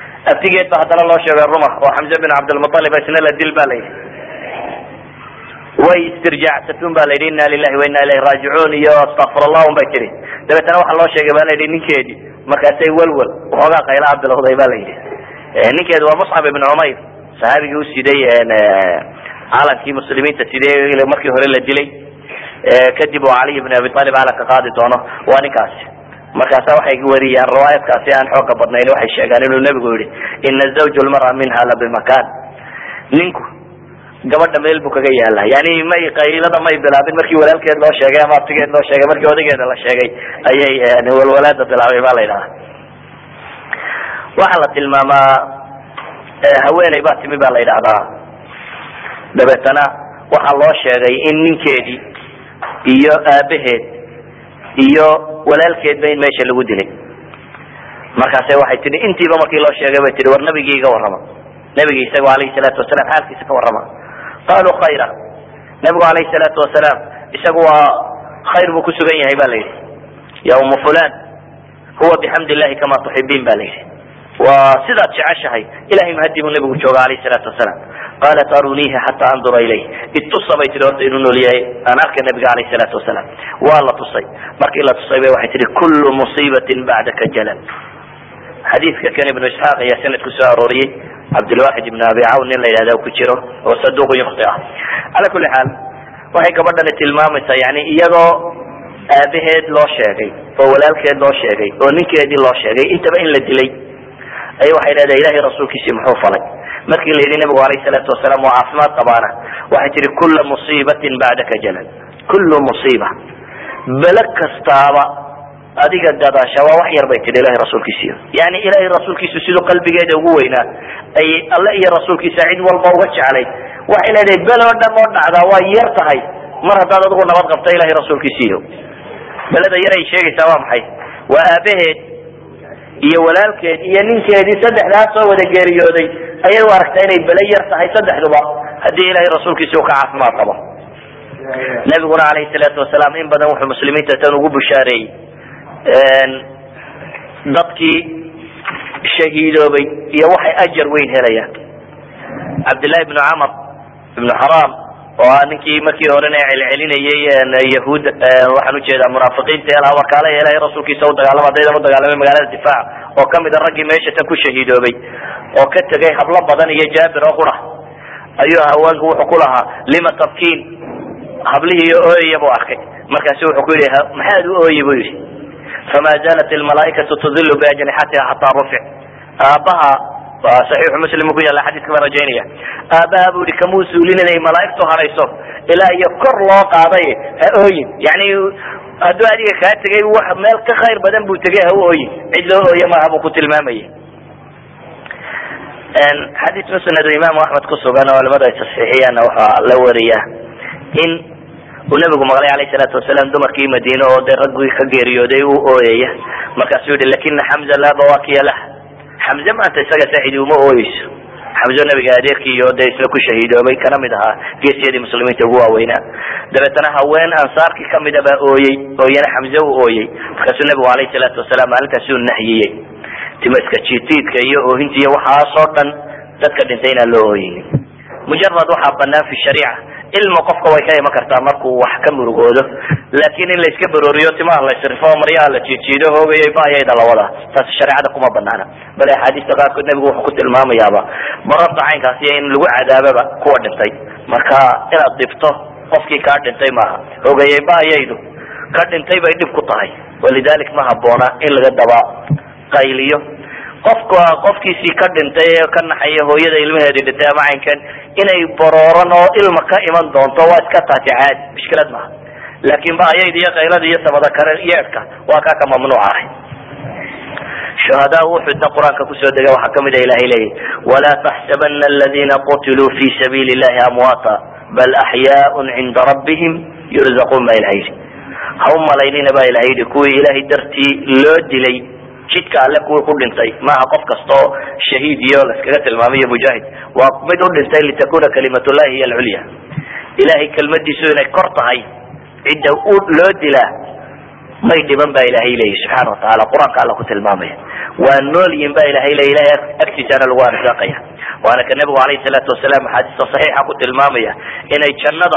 abtigeed ba haddana loo sheegay ruma oo xamze bin cabdilmualib isna la dil ba la yidhi way istirjaacsatun ba la yidhi inna lilahi wa inna ilayhi raajicuun iyo astakfir allah un bay tihi dabeetana waxaa loo sheegay ba la yidhi ninkeedii markaasay welwel waxoogaa qaylaha bilowday ba la yidhi ninkeedu waa muscab ibn cumayr sahaabigii usiday calankii muslimiinta sidee markii hore la dilay kadib oo caliy bn abi alib calanka qaadi doono waa ninkaasi markaasa waxay wariyaan riwaayadkaasi aan xooga badnayn waxay sheegaan inuu nebigu yihi ina zawj lmara minha la bimakan ninku gabadha meel buu kaga yaala yani may qaylada may bilaabin markii walaalkeed loo sheegay ama abtigeed loo sheegay markii odageeda la sheegay ayay walwalaada bilaabay ba la yidhaha waxaa la tilmaamaa haweeney baa timi ba la yidhahdaa dabeetana waxaa loo sheegay in ninkeedii iyo aabaheed iyo walaalkeedba in meesha lagu dilay markaase waxay tihi intiiba markii loo sheegay bay tihi war nabigii iga warrama nabigi isaga alayhi salaatu wasalaam xaalkiisa ka warrama qaluu khayra nabigu alayhi salaatu wasalaam isagu waa khayr buu kusugan yahay ba la yidhi ya umu fulan huwa bixamdi illahi kama tuxibiin ba la yidhi waa sidaad jeceshahay ilahay mahadi buu nabigu jooga alayhi salaatu wasalaam qalat aruniihi xataa andura ilayh itusa bay tihi horta inuu nool yahay aan arkay nabiga alayhi salaatu wasalaam waa la tusay markii la tusay bay waxay tihi kullu musiibatin bacdaka jalal xadiidka kan ibnu isxaaq ayaa sanadku soo arooriyey cabdilwaxid ibn abi cawn nin la yidhahda ku jiro oo saduuq yukti ah cala kuli xaal waxay gabadhani tilmaamaysaa yani iyadoo aabaheed loo sheegay oo walaalkeed loo sheegay oo ninkeedii loo sheegay intaba in la dilay ay waxay leedahay ilahay rasuulkiisii muxuu falay markii la yidhi nabigu alayh salaatu wasalaam waa caafimaad qabaana waxay tihi kula musiibatin bacdaka jalal kullu musiiba bele kastaaba adiga gadaasha waa wax yar bay tihi ilahay rasuulkiisiyo yani ilahay rasuulkiisu siduu qalbigeeda ugu weynaa ay alle iyo rasuulkiisa cid walba uga jeclayd waxay leedahay bel oo dham oo dhacdaa waa yar tahay mar haddaad adigu nabad qabta ilahay rasuulkiisiyo beleda yar ay sheegaysaa waa maxay waa aabaheed iyo walaalkeed iyo ninkeedii saddexdaas soo wada geeriyooday ayay u aragtaa inay bele yar tahay saddexduba haddii ilahay rasuulkiisa uu ka caafimaad qabo nabiguna alayhi salaatu wasalaam in badan wuxuu muslimiinta tan ugu bushaareeyey dadkii shahiidoobay iyo waxay ajar weyn helayaan cabdillahi ibnu camar ibnu xaraam oo ah ninkii markii horena celcelinayay yahuud waxaan ujeedaa munaafiqiinta ee laha warkaala ilahay rasuulkiisa udagaalama adaydan udagaalamay magaalada difaaca oo kamid a raggii meesha tan ku shahiidoobay oo ka tegay hablo badan iyo jaabir oo qura ayuu haweenku wuxuu ku lahaa lima tabkiin hablihii ooyaya buu arkay markaasu wuxuu ku yidhi maxaad u ooyey buu yidhi fama zalat almalaaikatu tudilu biajnixatiha xataa rufic aabaha saxiixu muslim ku yaalla xadiiska baan rajaynaya aabaha bu yihi kamuu suulin inay malaaigtu harayso ilaa iyo kor loo qaaday ha ooyin yani hadduu adiga kaa tegay wax meel ka khayr badan buu tegay ha u ooyin cid loo ooye maaha buu ku tilmaamaya xadiis musnad imaamu axmed ku sugan oo culamadu ay tasxiixiyaanna waxaa la wariyaa in uu nabigu maqlay alayh salaatu wasalaam dumarkii madiine oo dee raggii ka geeriyooday u ooyaya markaasuu yihi lakina xamza laa bawakiya lah xamze maanta isaga saaidi uma ooyeyso xamzo nabiga adeerkii iyo dee isla ku shahiidoobay kana mid ahaa geesiyadii muslimiinta ugu waaweynaa dabeetana haween ansaarkii kamida baa ooyey oo iyana xamze u ooyey markaasuu nabigu alayh salaatu wasalaam maalintaasi u nahyiyey timaska jiitiidka iyo oohinta iyo waxaasoo dhan dadka dhintay inaan loo ooyeynin mujarad waxaa banaan fi shariica ilma qofka way ka iman kartaa markuu wax ka murugoodo laakin in la iska barooriyo timaha la isrifo maryaha la jiijiido hoogayay baayayda lawada taasi shareecada kuma banaana bale axaadiista qaarkood nabigu wuxuu ku tilmaamayaaba bararta caynkaasiyo in lagu cadaababa kuwa dhintay marka inaad dhibto qofkii kaa dhintay maaha hoogayay baayaydu ka dhintay bay dhib ku tahay walidalik ma haboona in laga daba qayliyo qofka qofkiisii ka dhintay ee ka naxaya hooyada ilmaheedi dhintay ama caynkan inay barooran oo ilma ka iman doonto waa iska taasi caadi mushkilad maaha laakin baayayda iyo kaylada iyo samada kale yeedhka waa kaa ka mamnuuc ahay shuhadaa uxudna qur-aanka kusoo dega waxaa kamid a ilahay leeyahy walaa taxsabana aladina qutiluu fi sabiili llahi amwaata bal axyaaun cinda rabbihim yurzaquun baa ilaha yidhi ha u malaynina baa ilaha yidhi kuwii ilahay dartii loo dilay jidka alle kuwii ku dhintay maaha qof kasta oo shahiid iyo laskaga tilmaamayo mujaahid waa mid u dhintay litakuna kalimatullahi hiy alculya ilahay kelmadiisu inay kor tahay cidda loo dilaa may dhiban baa ilahay leeyahy subxaana watacaala qur-aanka alla ku tilmaamaya waa noolyin ba ilahay leey ilahay agtiisaana lagu arsaaqaya waana ka nabigu alayhi salaatu wasalaam axaadiista saxiixa ku tilmaamaya inay jannada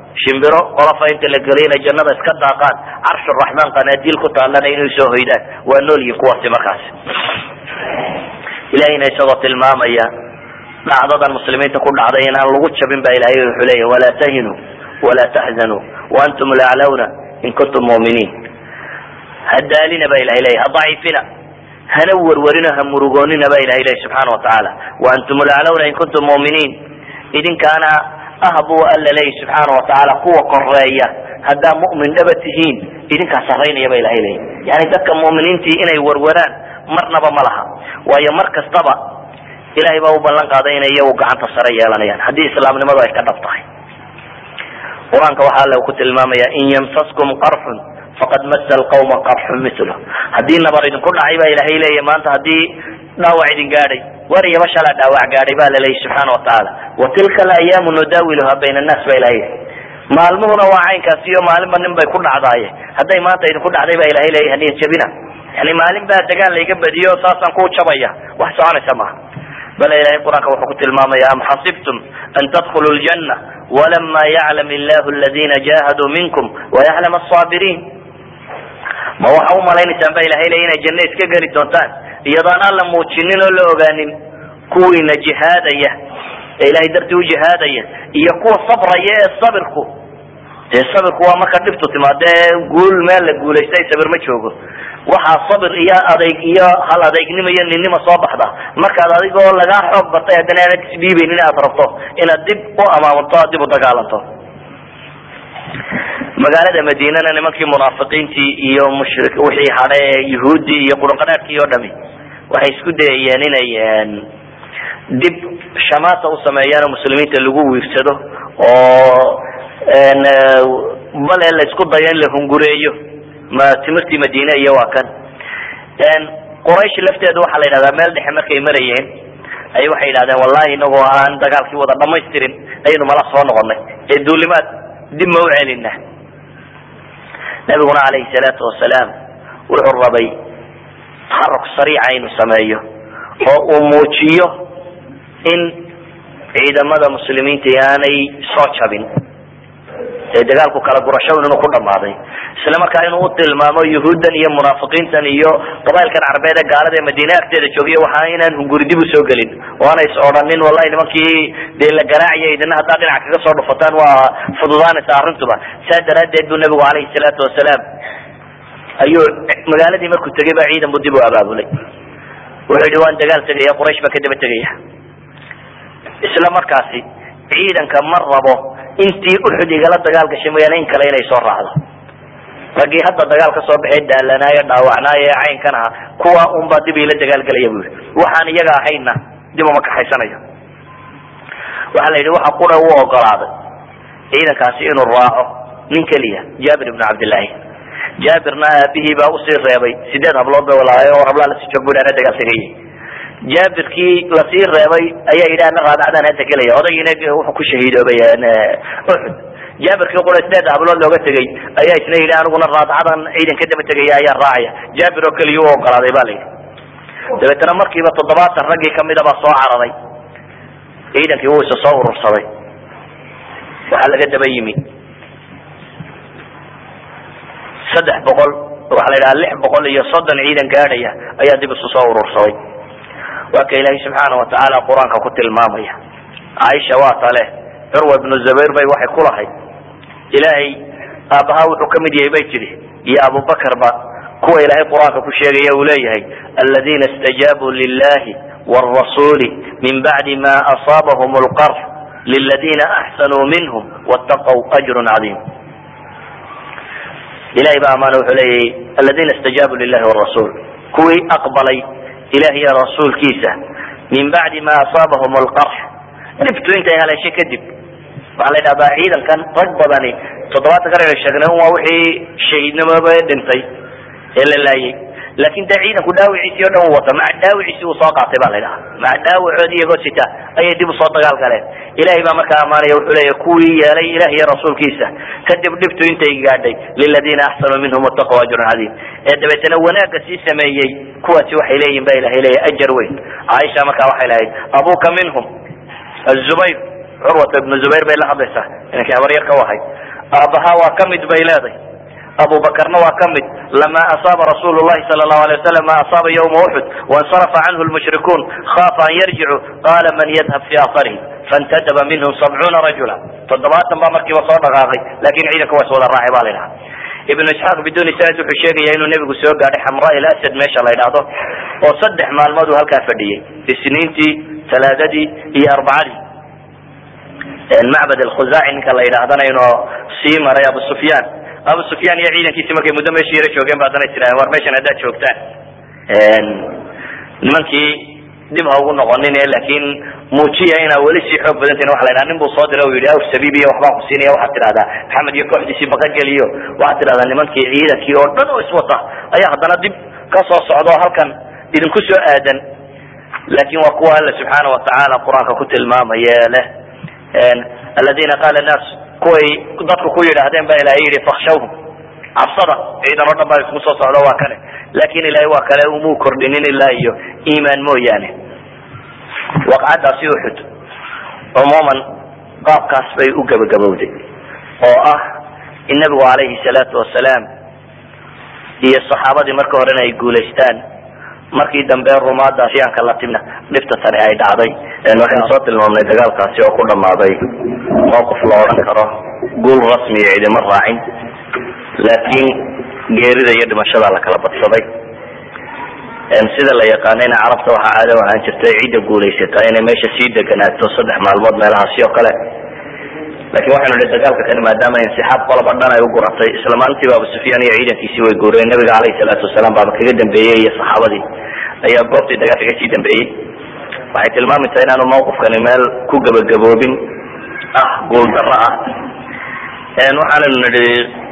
shimbiro qolofa inta la geliyo inay jannada iska daaqaan carshuraxmaan qanaadiil ku taallana inay soo hoydaan waa noolyihin kuwaasi markaasi ilahayna isagoo tilmaamaya dhacdadan muslimiinta ku dhacday inaan lagu jabin ba ilahay wuxuu leeyahy walaa tahinuu walaa taxzanuu waantum laclawna in kuntum muminiin hadaalina ba ilahay leeyahy hadaciifina hana werwerino ha murugoonina ba ilahay leeyahy subxaana watacaala waantum laclawna in kuntum muminiin idinkaana ah buu alla leeyahy subxaana watacaala kuwa koreeya haddaa mu'min dhaba tihiin idinkaa saraynaya ba ilahay leeyahy yani dadka mu'miniintii inay werweraan marnaba ma laha waayo mar kastaba ilahay baa u ballan qaaday inay iyagu gacanta sare yeelanayaan haddii islaamnimadu ay ka dhab tahay qur-aanka waxaa alle ku tilmaamaya in yamsaskum qarxun faqad masa alqawma qarxun mithlu haddii nabar idinku dhacay baa ilahay leeya maanta haddii dhaawac idin gaadhay wariyaba shalaa dhaawac gaadhay baa la leeyay subxaana watacaala wa tilka alayaamu nudaawiluha bayna annaas ba ilahay maalmuhuna waa caynkaasi iyo maalinba nin bay ku dhacdaaye hadday maanta idinku dhacday baa ilahay leeya haniya jabina yani maalin baa dagaal layga badiyo saasaan ku jabaya wax soconaysa maaha bal ilahay qur-aanka wuxuu ku tilmaamaya am xasibtum an tadkhuluu ljanna walama yaclam illahu aladina jahaduu minkum wayaclam asaabiriin ma waxa u malaynaysaan ba ilahay leya inay janno iska geli doontaan iyadoon aan la muujinin oo la ogaanin kuwiina jihaadaya ee ilahay dartii u jihaadaya iyo kuwa sabraya ee sabirku dee sabirku waa marka dhibtu timaadee guul meel la guulaystay sabir ma joogo waxaa sabir iyo adayg iyo hal adeegnimo iyo ninnima soo baxda markaad adigoo lagaa xoog batay haddana aanad isdhiibaynin aad rabto inaad dib u amaamanto aad dib u dagaalanto magaalada madiinana nimankii munaafiqiintii iyo mushri wixii hadhe yuhuuddii iyo qurunqanaadkii oo dhami waxay isku dayayeen inay dib shamaata u sameeyaan oo muslimiinta lagu wiirsado oo bale la isku dayo in la hungureeyo ma timirtii madiine iyo waa kan quraysh lafteedu waxaa la yidhahdaa meel dhexe markay marayeen ay waxay yidhahdeen wallahi inagoo aan dagaalkii wada dhamaystirin ayaynu mala soo noqonay ee duulimaad dib ma u celina nabiguna calayhi salaatu wasalaam wuxuu rabay taxaruk sariica inuu sameeyo oo uu muujiyo in ciidamada muslimiinta aanay soo jabin ee dagaalku kala gurashawn inuu ku dhamaaday isla markaa inuu u tilmaamo yuhuuddan iyo munaafiqiintan iyo qabailkan carbeed ee gaalada ee madiine agteeda joogiya waxa inaan hunguri dib usoo gelin oo aanay is odhanin wallahi nimankii dee la garaacaya idina haddaa dhinac kaga soo dhufataan waa fududaanaysa arrintuba saa daraaddeed buu nabigu calayhi salaatu wasalaam ayuu magaaladii markuu tegay baa ciidan buu dib u abaabulay wuxuu yihi waan dagaal tegaya quraysh baa kadaba tegaya isla markaasi ciidanka ma rabo intii uxud igala dagaal gashay mooyaane in kale inay soo raacdo raggii hadda dagaal ka soo baxee daalanaayo dhaawacnaayo ee caynkan aha kuwa unbaa dib ila dagaalgelaya bu yii waxaan iyaga ahayna dib uma kaxaysanayo waxaa la yidhi waxa qura u ogolaaday ciidankaasi inuu raaco nin keliya jaabir ibnu cabdillahi jaabirna aabihii baa usii reebay sideed hablood bay walaayo oo hablaa lasii joog bu ana dagaal tegayay jaabirkii lasii reebay ayaa yidhi ana raadacdaan hadda gelaya odaygiina wuxuu ku shahiidoobay uxud jaabirkii qura sideed hablood looga tegay ayaa isna yidhi aniguna raadcadan ciidan ka daba tegaya ayaa raacaya jaabir oo keliya u ogolaaday ba la yidhi dabeetana markiiba toddobaatan raggii kamida baa soo cararay ciidankii wuu isa soo urursaday waxaa laga daba yimi saddex boqol waxaa la yidhaha lix boqol iyo soddon ciidan gaadhaya ayaa dib isu soo urursaday waa ka ilaahay subxaana watacaala qur-aanka ku tilmaamaya caaisha waa tale curwa ibnu zubayr bay waxay ku lahayd ilaahay aabbaha wuxuu kamid yahay bay tidhi iyo abubakarba kuwa ilaahay qur-aanka ku sheegaya uu leeyahay aladiina istajaabuu lilahi wاrasuli min bacdi ma asaabahum lqarx liladina axsanuu minhum wاtaqw ajru cadiim ilahay ba amaana wuxuu leeyahay aladina istajaabuu lilahi wrasul kuwii aqbalay ilah iyo rasuulkiisa min bacdi ma asaabahum lqarx dhibtu intay haleeshay kadib waxaa la yidhahdaa ciidankan rag badani toddobaatan kan aynu sheegnay waa wixii shahiidnimoba dhintay ee la laayay laakin dee ciidanku dhaawiciisii o dhan u wata maca dhaawiciisi uu soo qaatay ba la yidhaha maca dhaawacoodi iyagoo sita ayay dib usoo dagaal galeen ilahay baa markaa amaanaya wuxuu leeya kuwii yeelay ilah iyo rasuulkiisa kadib dhibtu intay gaadhay liladina axsanuu minhum wataqw ajrun cadiim ee dabeetana wanaagga sii sameeyey kuwaasi waxay leeyihin ba ilahay leeya ajar weyn caaisha markaa waxay lahayd abuka minhum azubayr curwata ibnu zubayr bay la hadlaysaa inankii habaryar ka wahay aabaha waa kamid bay leeday abu bakrna waa kamid lama asaaba rasul lahi sal lahu alay wasalam ma asaaba ywma uxud waاnsarafa canhu lmushrikuun khaafa an yarjicu qala man yadhab fi aarihi faاntadaba minhum sabcuuna rajula toddobaatan baa markiiba soo dhaqaaqay lakin ciidanka waa is wada raacay ba la idhaha ibnu isxaaq biduni sanad wuxuu sheegaya inuu nebigu soo gaadhay xamra il asad meesha la ydhaahdo oo saddex maalmood uu halkaa fadhiyey isniintii talaadadii iyo arbacadii macbad alkhuzaaci ninka la yidhaahdana inuu sii maray abu sufyaan abu sufyaan iyo ciidankiisi markay muddo meesha yaro joogeen ba haddana tirahdeen war meeshan haddaad joogtaan nimankii dib ha ugu noqonin laakin muujiya inaa weli sii xoog badantahin waa la ydhaha nin buu soo diray o yidhi aw sabiibiy waxbaan ku siinaya waxaad tidhahdaa maxamed iyo kooxdiisii baqageliyo waxaad tidhahdaa nimankii ciidankii oo dhan oo iswata ayaa haddana dib ka soo socda oo halkan idinku soo aadan laakin waa kuwa alla subxaana watacaala qur-aanka ku tilmaamaya leh aladina qaala naas kuway dadku ku yidhaahdeen ba ilahay yihi fakshawhum cabsada ciidan oo dhan baa isku soo socdo waa kane lakin ilahay waa kale umuu kordhinin ilaa iyo iimaan mooyaane waqcadaasi uxud cumuuman qaabkaas bay u gabagabowday oo ah in nabigu calayhi salaatu wasalaam iyo saxaabadii marka horena ay guulaystaan markii dambe rumaada asyaanka la timna dhibta tani ay dhacday waxaynu soo tilmaamnay dagaalkaasi oo ku dhamaaday mawqif la odhan karo guul rasmiya cidima raacin laakiin geerida iyo dhimashada la kala badsaday sida la yaqaanayna carabta waxaa caado ahaan jirtay cidda guulaysataa inay meesha sii deganaato saddex maalmood meelahaasi oo kale lakin waxaynu nihi dagaalka kani maadaama insixaab qoloba dhan ay u guratay isla maalintiiba abu sufyaan iyo ciidankiisii way guureen nabiga caleyhi salaatu wasalaam baaba kaga dambeeyey iyo saxaabadii ayaa goobtii dagaalka ka sii dambeeyey waxay tilmaamaysaa inaanu mawqifkani meel ku gabagaboobin ah guuldaro ah waxaanaynu nihi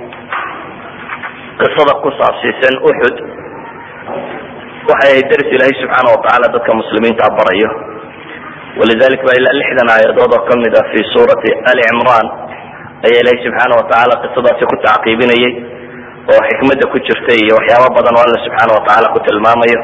qisada ku saabsiisan uxud waxay ahayd daris ilaahay subxaana watacaala dadka muslimiinta barayo walidalik ba ilaa lixdan aayadood oo kamid ah fi suurati ali cimran ayaa ilahay subxaana watacaala qisadaasi ku tacqiibinayay oo xikmada ku jirta iyo waxyaaba badan oo alla subxaana watacaala ku tilmaamayo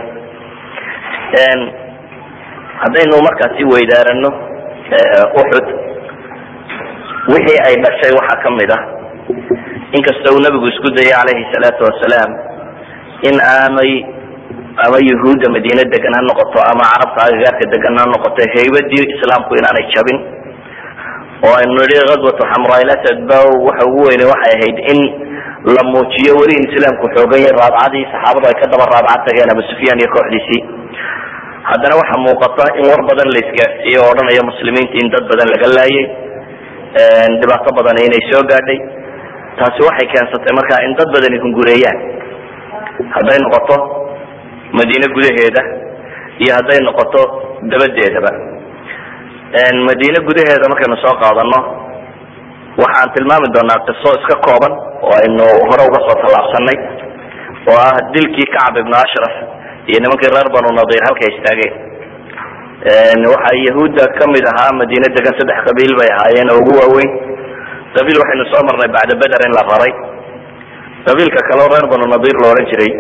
haddaynu markaasi weydaarano uxud wixii ay dhashay waxaa kamid ah inkasta uu nabigu isku dayay calayhi salaatu wasalaam in aanay ama yahuudda madiine degan ha noqoto ama carabta agagaarka degan ha noqoto haybadii islaamku inaanay jabin oo aynu nihi aswatu xamraalasad ba waxa ugu weyne waxay ahayd in la muujiyo weli in islaamku xoogan yahay raabcadii saxaabadu ay ka daba raabcad tageen abu sufyaan iyo kooxdiisii haddana waxaa muuqata in war badan la isgaarsiiyey oo odhanaya muslimiinta in dad badan laga laayay dhibaato badan inay soo gaadhay taasi waxay keensatay marka in dad badani hungureeyaan hadday noqoto madiine gudaheeda iyo hadday noqoto dabadeedaba madiine gudaheeda markaynu soo qaadano waxaan tilmaami doonaa qiso iska kooban oo aynu hore uga soo tallaabsanay oo ah dilkii kacab ibnu ashraf iyo nimankii reer banu nadir halkay istaageen waxaa yahuudda kamid ahaa madiine degan saddex qabiil bay ahaayeen oo ugu waaweyn qabiil waxaynu soo marnay bacda beder in la raray qabiilka kaleo reer banu nadir la odhan jiray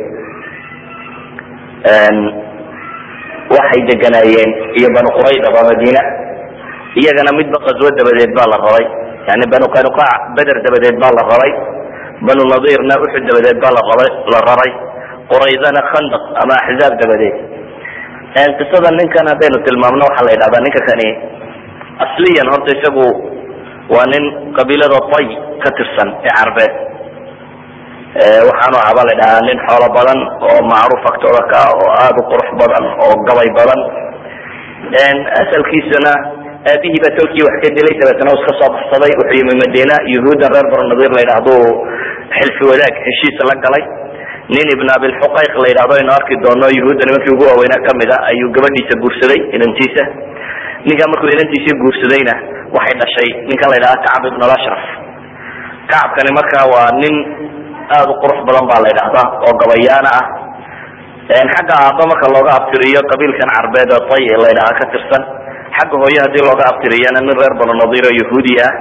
waxay deganaayeen iyo banu quraydaba madiina iyagana midba qaswo dabadeed baa la raray yani banu qanuqaac beder dabadeed baa la raray banu nadirna uxud dabadeed baa larabay la raray quraydana khandaq ama axzaab dabadeed qisada ninkan haddaynu tilmaamno waxaa la yidhahdaa ninka kani asliyan horta isagu waa nin qabiilada tay ka tirsan ee carbeed waxaanu ahaabaa la dhahaa nin xoolo badan oo macruuf agtooda ka oo aada u qurux badan oo gabay badan asalkiisana aabihii baa tolkii wax ka dilay dabeetna iska soo baxsaday wuxuu yimi madiina yahuudda reer banu nadir la yidhaahdo xilfi wadaag heshiis la galay nin ibn abilxuqayq la yidhahdo aynu arki doono yahuudda nimankii ugu waaweynaa kamid a ayuu gabadhiisa guursaday inantiisa ninkaa markuu inantiisii guursadayna waxay dhashay ninkan la yidhahda kacab ibn lashraf kacabkani marka waa nin aada u qurux badan baa la yidhahdaa oo gabayaana ah xagga aaba marka looga abtiriyo qabiilkan carbeed oo tay la ydhahaa ka tirsan xagga hooye hadii looga abtiriyana nin reer banu nadir oo yahuudi ah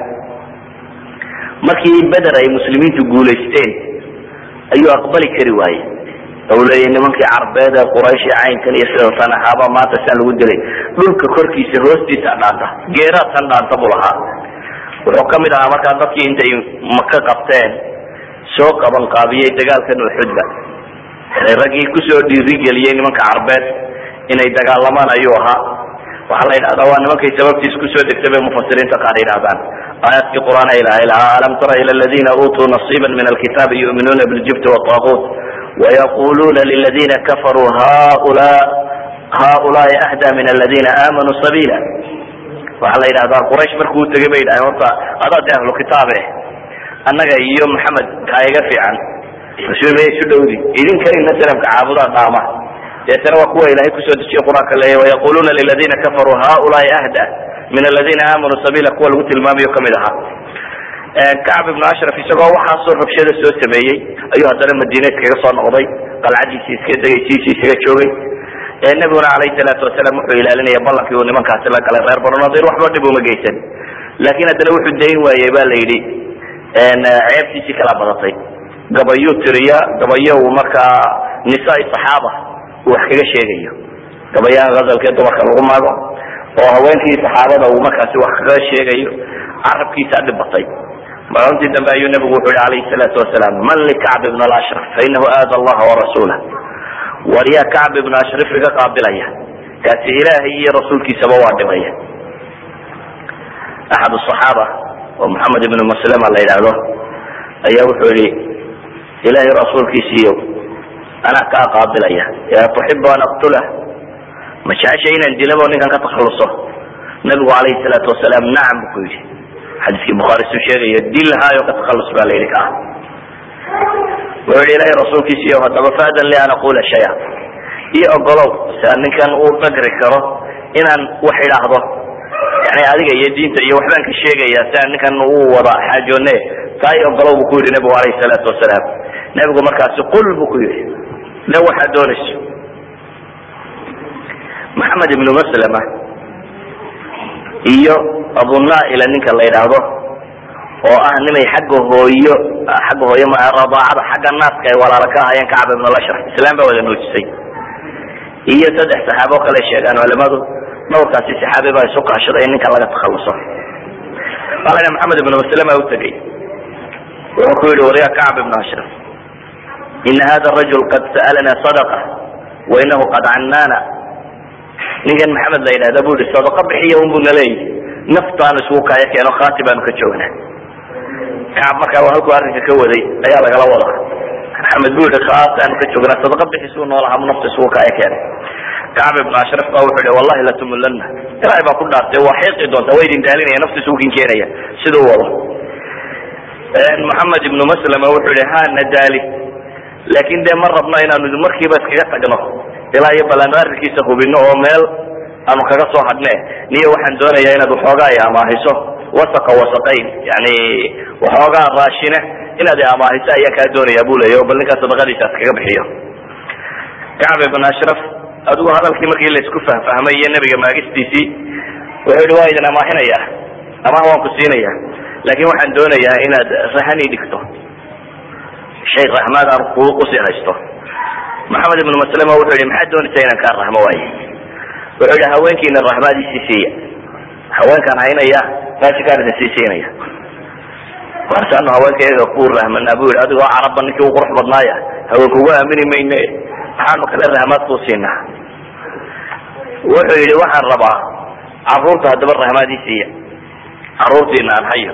markii beder ay muslimiintu guulaysteen ayuu aqbali kari waaye u leeyahy nimankii carbeed ee quraysh iyo caynkan iyo sida sanaxaaba maanta siaan lagu dilay dhulka korkiisa hoostiisa dhaanta geeraadkan dhaanta buu lahaa wuxuu kamid ahaa markaa dadkii intay maka qabteen soo qaban qaabiyey dagaalkan uxudba yani raggii kusoo dhiirigeliyey nimanka carbeed inay dagaalamaan ayuu ahaa waxaa la yidhahdaa waa nimankay sababtiis kusoo degtay bay mufasiriinta qaar yidhahdaan aayaadkii qur'aan ilahay lahaa alam tara ila aladiina uutuu nasiiba min alkitaabi yuminuuna biljibti wطaaguut wayaquluuna liladina kafaruu haula haulaai ahda min aladina aamanuu sabiila waxaa la yidhahdaa quraysh markuu tegay bay yidhahdeen horta adaa de ahlu kitaabe annaga iyo maxamed kaa iga fiican rasuul ma isu dhowdi idinkanina sanamka caabudaa dhaama deetana waa kuwa ilahay kusoo dejiye qur-aanka leeya wayaquluuna liladina kafaruu haulaai ahda min aladina aamanuu sabiila kuwa lagu tilmaamayo kamid ahaa kacb ibnu ashraf isagoo waxaasoo rabshada soo sameeyey ayuu haddana madiina iskaga soo noqday qalcadiisii iska degaysiisii isaga joogay nabiguna alayhi salaatu wasalaam wuxuu ilaalinaya ballankii uu nimankaasi la galay reer banu nadir waxba dhib uma geysan laakiin haddana wuxuu dayn waayey ba la yidhi ceebtiisii kala badatay gabayuu tiriya gabayo uu markaa nisaai saxaaba uu wax kaga sheegayo gabayaha hazalkee dumarka lagu maago oo haweenkii saxaabada uu markaasi wax kaga sheegayo carabkiisaa dhibatay maalintii dambe ayuu nabigu wuxuu yihi alayhi salaatu wasalaam man likacb ibn ashraf fainahu aada allaha warasuulah war yaa kacb ibn ashraf iga qaabilaya kaasi ilaahay iyo rasuulkiisaba waa dhimaya axad صaxaaba oo maxamed ibnu maslama la yidhaahdo ayaa wuxuu yihi ilahay rasuulkiisiiyo anaa kaa qaabilaya ya tuxibu an aqtula ma jecesha inaan dilabo ninkan ka takhaluso nabigu alayhi salaatu wasalaam nacam bu ku yidhi xadiiskii bukhaari suu sheegayo dilhaayo ka takalus baa la yidhi kaa wuxuu yihi ilahay rasuulkiisiiyo haddaba faadan li an aqula shaya iyo ogolow si aan ninkan uu dhagri karo inaan wax idhaahdo yani adiga iyo diinta iyo waxbaan ka sheegaya si aan ninkan uu wada xaajoone taa i ogolow bu ku yidhi nabigu alayhi salaatu wasalaam nabigu markaasi qul bu ku yidhi le waxaad doonayso maxamed ibnu maslama iyo abunaila ninka la yidhaahdo oo ah nimay xagga hooyo xagga hooyo ma radaacada xagga naaska ay walaalo ka ahayeen kacab ibn lashraf islaam baa wada nuujisay iyo saddex saxaabo kale sheegaan culimadu dhowrkaasi saxaabi baa isu kaashaday in ninkan laga takhaluso alana maxamed ibnu maslama u tegey wuxuu ku yihi warya kacb ibn ashraf ina hada rajul qad sa'alana sadaqa wa inahu qad cannana ninkan maxamed la yidhahda bu yihi sadaqa bixiya un bu naleeyahy naftaanu isugu kaya keeno khaati baanu ka joognaa kacab markaa waa halkuu arrinka ka waday ayaa lagala wadaa maxamed bu yihi khaataanu ka joognaa sadaqa bixisuu noolahaa nafta isugu kaya keenay kacb ibn ashraf ba wuxuu yihi wallahi latumulana ilahay baa ku dhaartay waa xiiqi doontaa waa idin daalinaya nafta isugu kin keenaya siduu wado maxamed ibnu maslama wuxuu yihi ha na daali laakin dee ma rabno inaanu markiiba iskaga tagno ilaa iyo bal aanu arrinkiisa hubino oo meel aanu kaga soo hadhne niyo waxaan doonayaa inaad waxoogaa i amaahiso wasaqa wasaqayn yani waxoogaa raashine inaad i amaahiso ayaa kaa doonaya bu leeya o bal ninkaa sadaqadiisa iskaga bixiyo kacb ibn ashraf adigu hadalkii markii laisku fahfahmay iyo nebiga maagistiisii wuxuu yihi waa idin amaahinaya amaah waan ku siinaya laakin waxaan doonayaa inaad rahani dhigto shay rahmaad aan ku usii haysto maxamed ibnu maslama wuxuu yihi maxaad doonaysaa inaan kaa rahmo waaye wuxuu yihi haweenkiina rahmaadiisii siiya haweenkaan haynaya raashinkaan idin sii siinaya warsaanu haweenka iyaga ku rahmanaa bu yihi adigoo carabba ninkii u qurux badnaaya haweenkugu aamini mayne maxaanu kale rahmaad kuu siinaa wuxuu yihi waxaan rabaa caruurta haddaba rahmaadii siiya caruurtiina aan hayo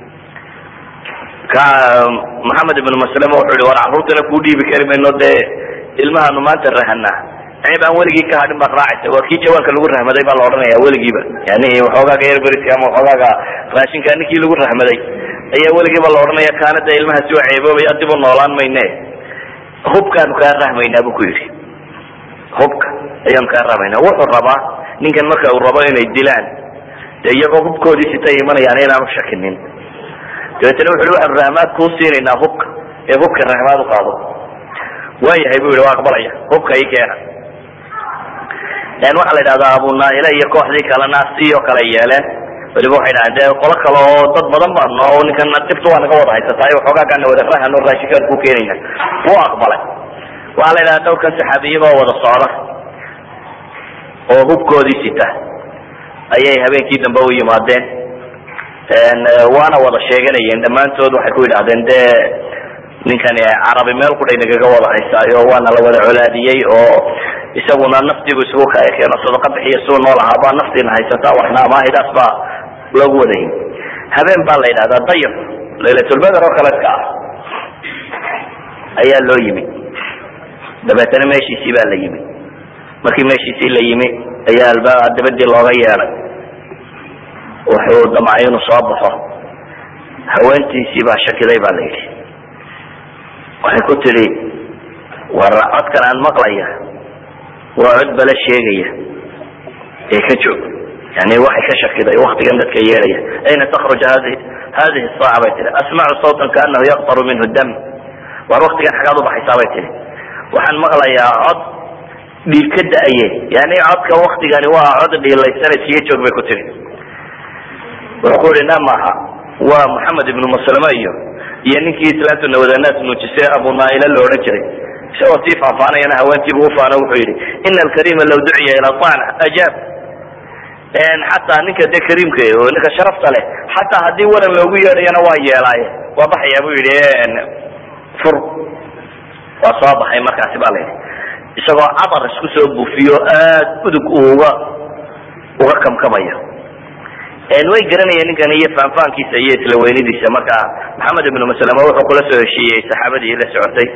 ka maxamed ibnu maslama wuxuu yihi war caruurtana kuu dhiibi kari mayno dee ilmahaanu maanta rahanaa ceeb aan weligii ka hadhin baad raacaysa waa kii jawaanka lagu rahmaday baa la odhanaya weligiiba yani waxoogaaga erberiska ama waxoogaaga raashinka ninkii lagu rahmaday ayaa weligiiba la odhanaya kaana dee ilmahaasi waa ceeboobay adibu noolaan mayne hubkaanu kaa rahmaynaa bu ku yidhi hubka ayaanu kaa rahmaynaa wuxuu rabaa ninkan marka uu rabo inay dilaan de iyagoo hubkoodii sitay imanayaan inaanu shakinin dabeetana wuxu hi waxaanu rahmaad kuu siinaynaa hubka ee hubka rahmaad u qaado waayahay bu yihi waa aqbalaya hubka i keena waxaa la yidhahdaa abunaahila iyo kooxdii kalena sioo kale yeeleen weliba waxay dhahdeen dee qolo kale oo dad badan baanu oo ninkan dhibta waa naga wada haysataay waxoogaa gaana wada rahano raashinkaan ku keenayna wuu aqbalay waxaa la yidhaha dhowrkan saxaabi iyagoo wada socda oo hubkoodii sita ayay habeenkii dambe u yimaadeen waana wada sheeganayeen dhammaantood waxay ku yidhahdeen dee ninkani carabi meel qudhay nagaga wada haysaayo waana la wada colaadiyey oo isaguna naftiibu isugu kakeeno sadaqa bixiya suu nool ahaa baa naftiina haysataa waxna amaahidaas baa loogu wadayay habeen baa la yidhahdaa dayr laylatulbeder oo kaleedka ah ayaa loo yimi dabeetana meeshiisii baa la yimi markii meeshiisii la yimi ayaa albaab dabadii looga yeeday wuxuu damcay inuu soo baxo haweentiisii baa shakiday baa la yidhi waxay ku tidhi war codkan aan maqlaya waa cod bala sheegaya ee ka joog yani waxay ka shakiday waktigan dadka yeedhaya ayna takruj hadi hadihi saaca bay tihi asmacu sawtan kaanahu yaqtaru minhu dam war waktigan xagaad ubaxaysaa bay tihi waxaan maqlayaa cod dhiig ka da-aye yani codka waktigani waa cod dhiilaysana siga joog bay ku tihi wuxuu ku yihi na maaha waa maxamed ibnu maslama iyo iyo ninkii islaamtu nawadanaas nuujisay abu naaila la odhan jiray isagoo sii faahfaanayana haweentiibu ufaano wuxuu yihi ina alkarima law duciya ila ana ajaab xataa ninka de kariimka oo ninka sharafta leh xataa haddii waran loogu yeedhayana waa yeelaaye waa baxaya bu yihi fur waa soo baxay markaasi ba la yidhi isagoo cadar isku soo buufiyo aad udug uga uga kamkamaya way garanayeen ninkan iyo faanfaankiisa iyo isla weynidiisa marka maxamed ibnu maslama wuxuu kula soo heshiiyey saxaabadii la socotay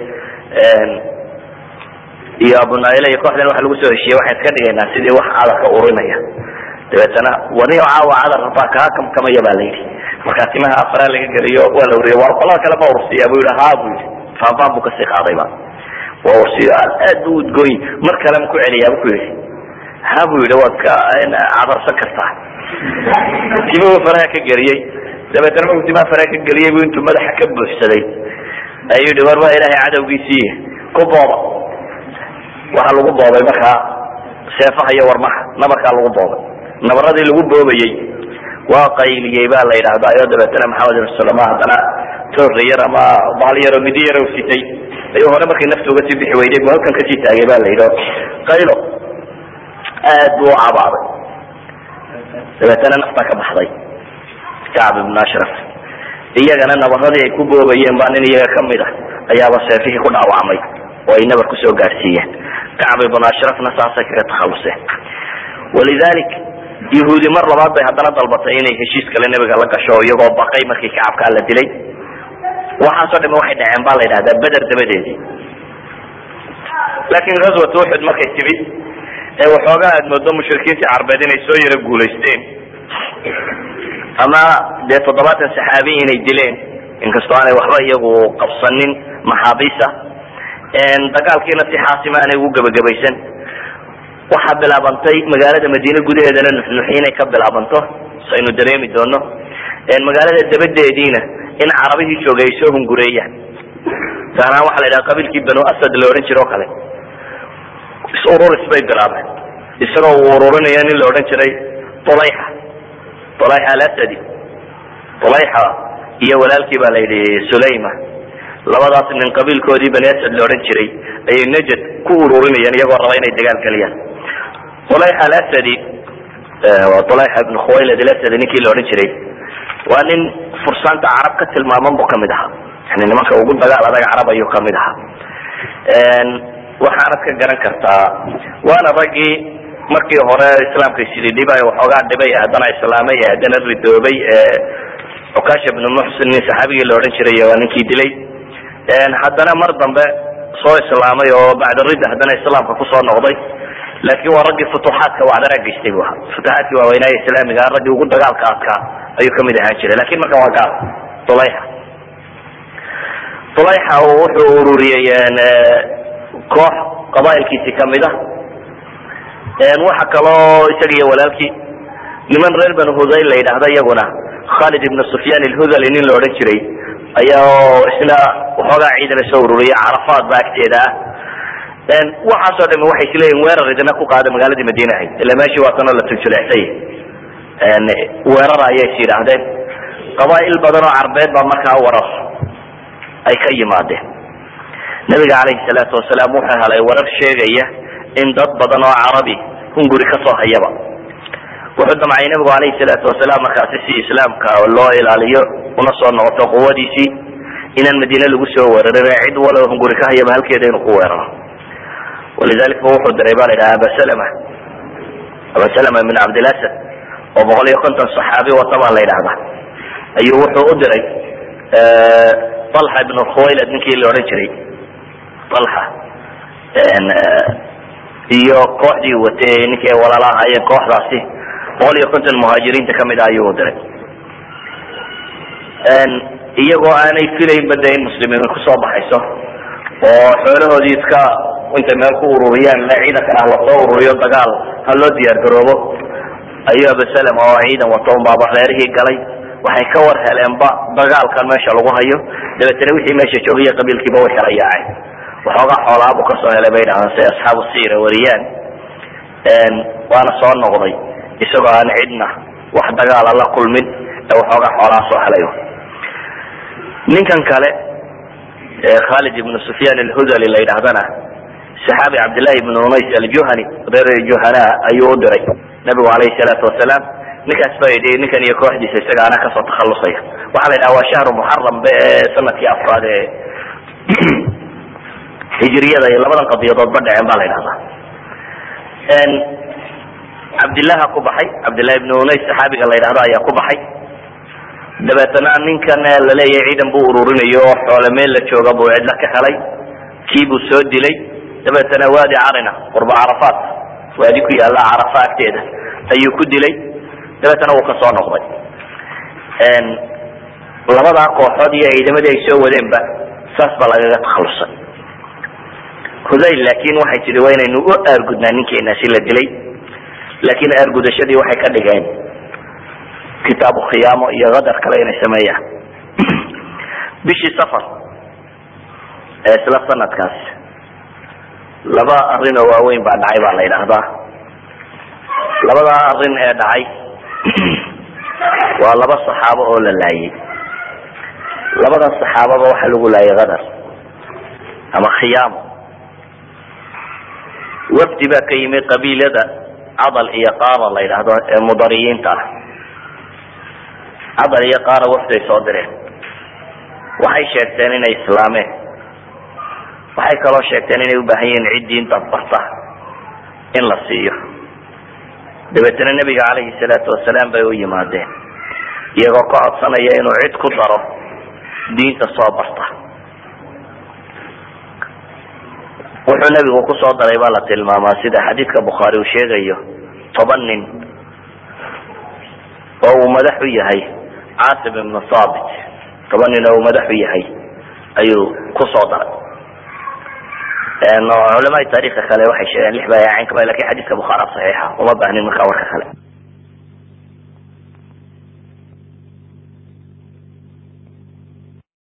iyo abunaila iyo kooxdan waxa lagu soo heshiiyey waxaan iska dhigaynaa sidii wax cadar ka urinaya dabeetana wani caawa cadar rabaa kaa kamkamaya ba la yidhi markaa timaha afaraa laga geliyo waa la uriya war qolada kale ma ursiya bu yihi ha bu yihi faanfaan buu kasii qaadayba waa ursiyo aad bu udgooyi mar kale ma ku celiyaa bu ku yihi ha bu yihi waad ka cadarsan kartaa timuhu faraha ka geliyey dabeetana markuu timaha faraha ka geliyey bu intuu madaxa ka buuxsaday ayuu yihi war waa ilaahay cadowgiisii ku booba waxaa lagu boobay markaa seefaha iyo warmaha nabarkaa lagu boobay nabaradii lagu boobayey waa qayliyey ba la yidhahdaa iyo dabeetana maxamed ibn salama haddana toorra yar ama baal yaroo midi yar sitay ayuu hore markii nafta uga sii bixi weyday bu halkan kasii taagay ba la yidhi qaylo aad buu u cabaaday dabeetana nafta ka baxday kacb ibn ashraf iyagana nabaradii ay ku boobayeen baa nin iyaga kamid ah ayaaba seefihii ku dhaawacmay oo ay nabar kusoo gaadhsiiyeen kacb ibn ashrafna saasay kaga takhaluseen walidalik yahuudi mar labaad bay haddana dalbatay inay heshiis kale nebiga la gasho iyagoo baqay markii kacabkaa la dilay waxaasoo dhame waxay dhaceen baa la yidhahdaa beder dabadeedii laakin ghazwat uxud markay timid ee waxoogaa aad moodo mushrikiintii carbeed inay soo yaro guulaysteen ama dee toddobaatan saxaabi inay dileen inkastoo aanay waxba iyagu qabsanin maxaabiisa dagaalkiina si xaasima aanay ugu gebagabaysan waxaa bilaabantay magaalada madiine gudaheedana nuxnuxi inay ka bilaabanto saynu dareemi doono magaalada dabadeediina in carabihii joogay ay soo hungureeyaan gaaraan waxa la yidhaha qabiilkii banu asad la odhan jire o kale is ururis bay bilaabeen isagoo uu ururinayo nin la odhan jiray ulayxa ulayxa alasadi ulayxa iyo walaalkii ba la yidhi sulayma labadaas nin qabiilkoodii bani asad la odhan jiray ayay najad ku ururinayeen iyagoo raba inay dagaal geliyaan ulayxa alasadi waa ulayxa ibn khuwaylad alasadi ninkii la odhan jiray waa nin fursaanta carab ka tilmaaman bu kamid ahaa yani nimanka ugu dagaal adag carab ayuu kamid ahaa waxaanad ka garan kartaa waana raggii markii hore islaamka sidii dhibay waxoogaa dhibay haddana islaamay haddana ridoobay cukash ibnu muxsin nin saxaabigii la odhan jiray waa ninkii dilay haddana mar dambe soo islaamay oo bacda ridda haddana islaamka kusoo noqday laakin waa raggii futuxaadka wacdara geystay bu ahaa futuxaadkii waaweynaaye islaamiga raggii ugu dagaalka adkaa ayuu kamid ahaan jiray lakin markan waa gaal ulayxa ulayxa wuxuu ururiyey koox qabailkiisi kamid a waxa kaloo isaga iyo walaalkii niman reer banu hudayl la yidhaahda iyaguna khalid ibn sufyan alhudali nin la odhan jiray ayaa isna waxoogaa ciidana soo ururiyay carafaad ba agteeda ah waxaasoo dhami waxay isleeyihin weerar idina ku qaada magaaladii madiine ahayd ila meeshii waatanoo la tuljuleexsay weerara ayay is yidhaahdeen qabaa'il badan oo carbeed baa markaa warar ay ka yimaadeen nabiga calayhi salaatu wasalaam wuxuu helay warar sheegaya in dad badan oo carabi hunguri kasoo hayaba wuxuu damcay nabigu calayhi salaatu wasalaam markaasi si islaamka loo ilaaliyo una soo noqoto quwadiisii inaan madiine lagu soo weerarin cid walo hunguri ka hayaba halkeeda inuu ku weeraro walidalik ba wuxuu diray ba la yidhaha abasalama abasalama min cabdilasad oo boqol iyo konton saxaabi wata baa la yidhahda ayuu wuxuu u diray alxa ibn khuwaylad ninkii la odhan jiray alxa iyo kooxdii watay ninkii ay walaala ahaayeen kooxdaasi boqol iyo konton muhaajiriinta kamid ah ayuu u diray iyagoo aanay filaynba de in muslimiin kusoo baxayso oo xoolahoodii iska intay meel ku ururiyaan le ciidankan ah lasoo ururiyo dagaal ha loo diyaar garoobo ayuu abasalem oo ciidan wato unbaaba reerihii galay waxay ka war heleenba dagaalkan meesha lagu hayo dabeetana wixii meesha joogaya qabiilkiiba way kala yaaceen waxoogaa xoolaabu kasoo helay bay dhahdaan si asxaabu siira wariyaan waana soo noqday isagoo aan cidna wax dagaala la kulmin ee waxoogaa xoolaa soo helay ninkan kale khalid ibnu sufyan alhudali la yidhahdana saxaabi cabdillahi ibnu unays aljuhani reer juhana ayuu u diray nabigu alayhi salaatu wasalaam ninkaas baa yidhi ninkan iyo kooxdiisa isaga anaa kasoo takhalusaya waxaa la yidhaha waa shahru muxaram be sanadkii afraad ee hijriyada iyo labadan qadiyadood ba dhaceen ba la yidhahdaa cabdillaha ku baxay cabdillahi ibnu unays saxaabiga la yidhahdo ayaa ku baxay dabeetana ninkan laleeyahay ciidan buu ururinayo oo xoole meel la jooga buu cidla ka helay kii buu soo dilay dabeetana waadi carina qurba carafaat waadi ku yaalla carafa agteeda ayuu ku dilay dabeetana wuu kasoo noqday labadaa kooxood iyo ciidamadii ay soo wadeenba saas baa lagaga takhalusay hudayl laakin waxay tihi waa inaynu u aargudnaa ninkeenaasi la dilay laakin aargudashadii waxay ka dhigeen kitaabu khiyaamo iyo kadar kale inay sameeyaan bishii safar ee isla sanadkaas laba arrin oo waaweyn baa dhacay baa la yidhaahdaa labadaa arrin ee dhacay waa laba saxaabo oo la laayay labadan saxaababa waxaa lagu laayay kadar ama khiyaamo wafdi baa ka yimi qabiilada cadal iyo qaara la yidhaahdo ee mudariyiinta ah cadal iyo qaara wafday soo direen waxay sheegteen inay islaameen waxay kaloo sheegteen inay ubaahan yihiin cid diinta barta in la siiyo dabeetana nebiga calayhi salaatu wasalaam bay u yimaadeen iyagoo ka codsanaya inuu cid ku daro diinta soo barta wuxuu nebigu kusoo daray baa la tilmaamaa sida xadiidka bukhaari uu sheegayo toban nin oo uu madax u yahay caasim ibnu saabit toban nin oo uu madax u yahay ayuu kusoo daray culamaai taarikha kale waxay sheegeen lix baa yaacin kaba lakin xadiidka bukhaara saxiixa uma baahnin markaa warka kale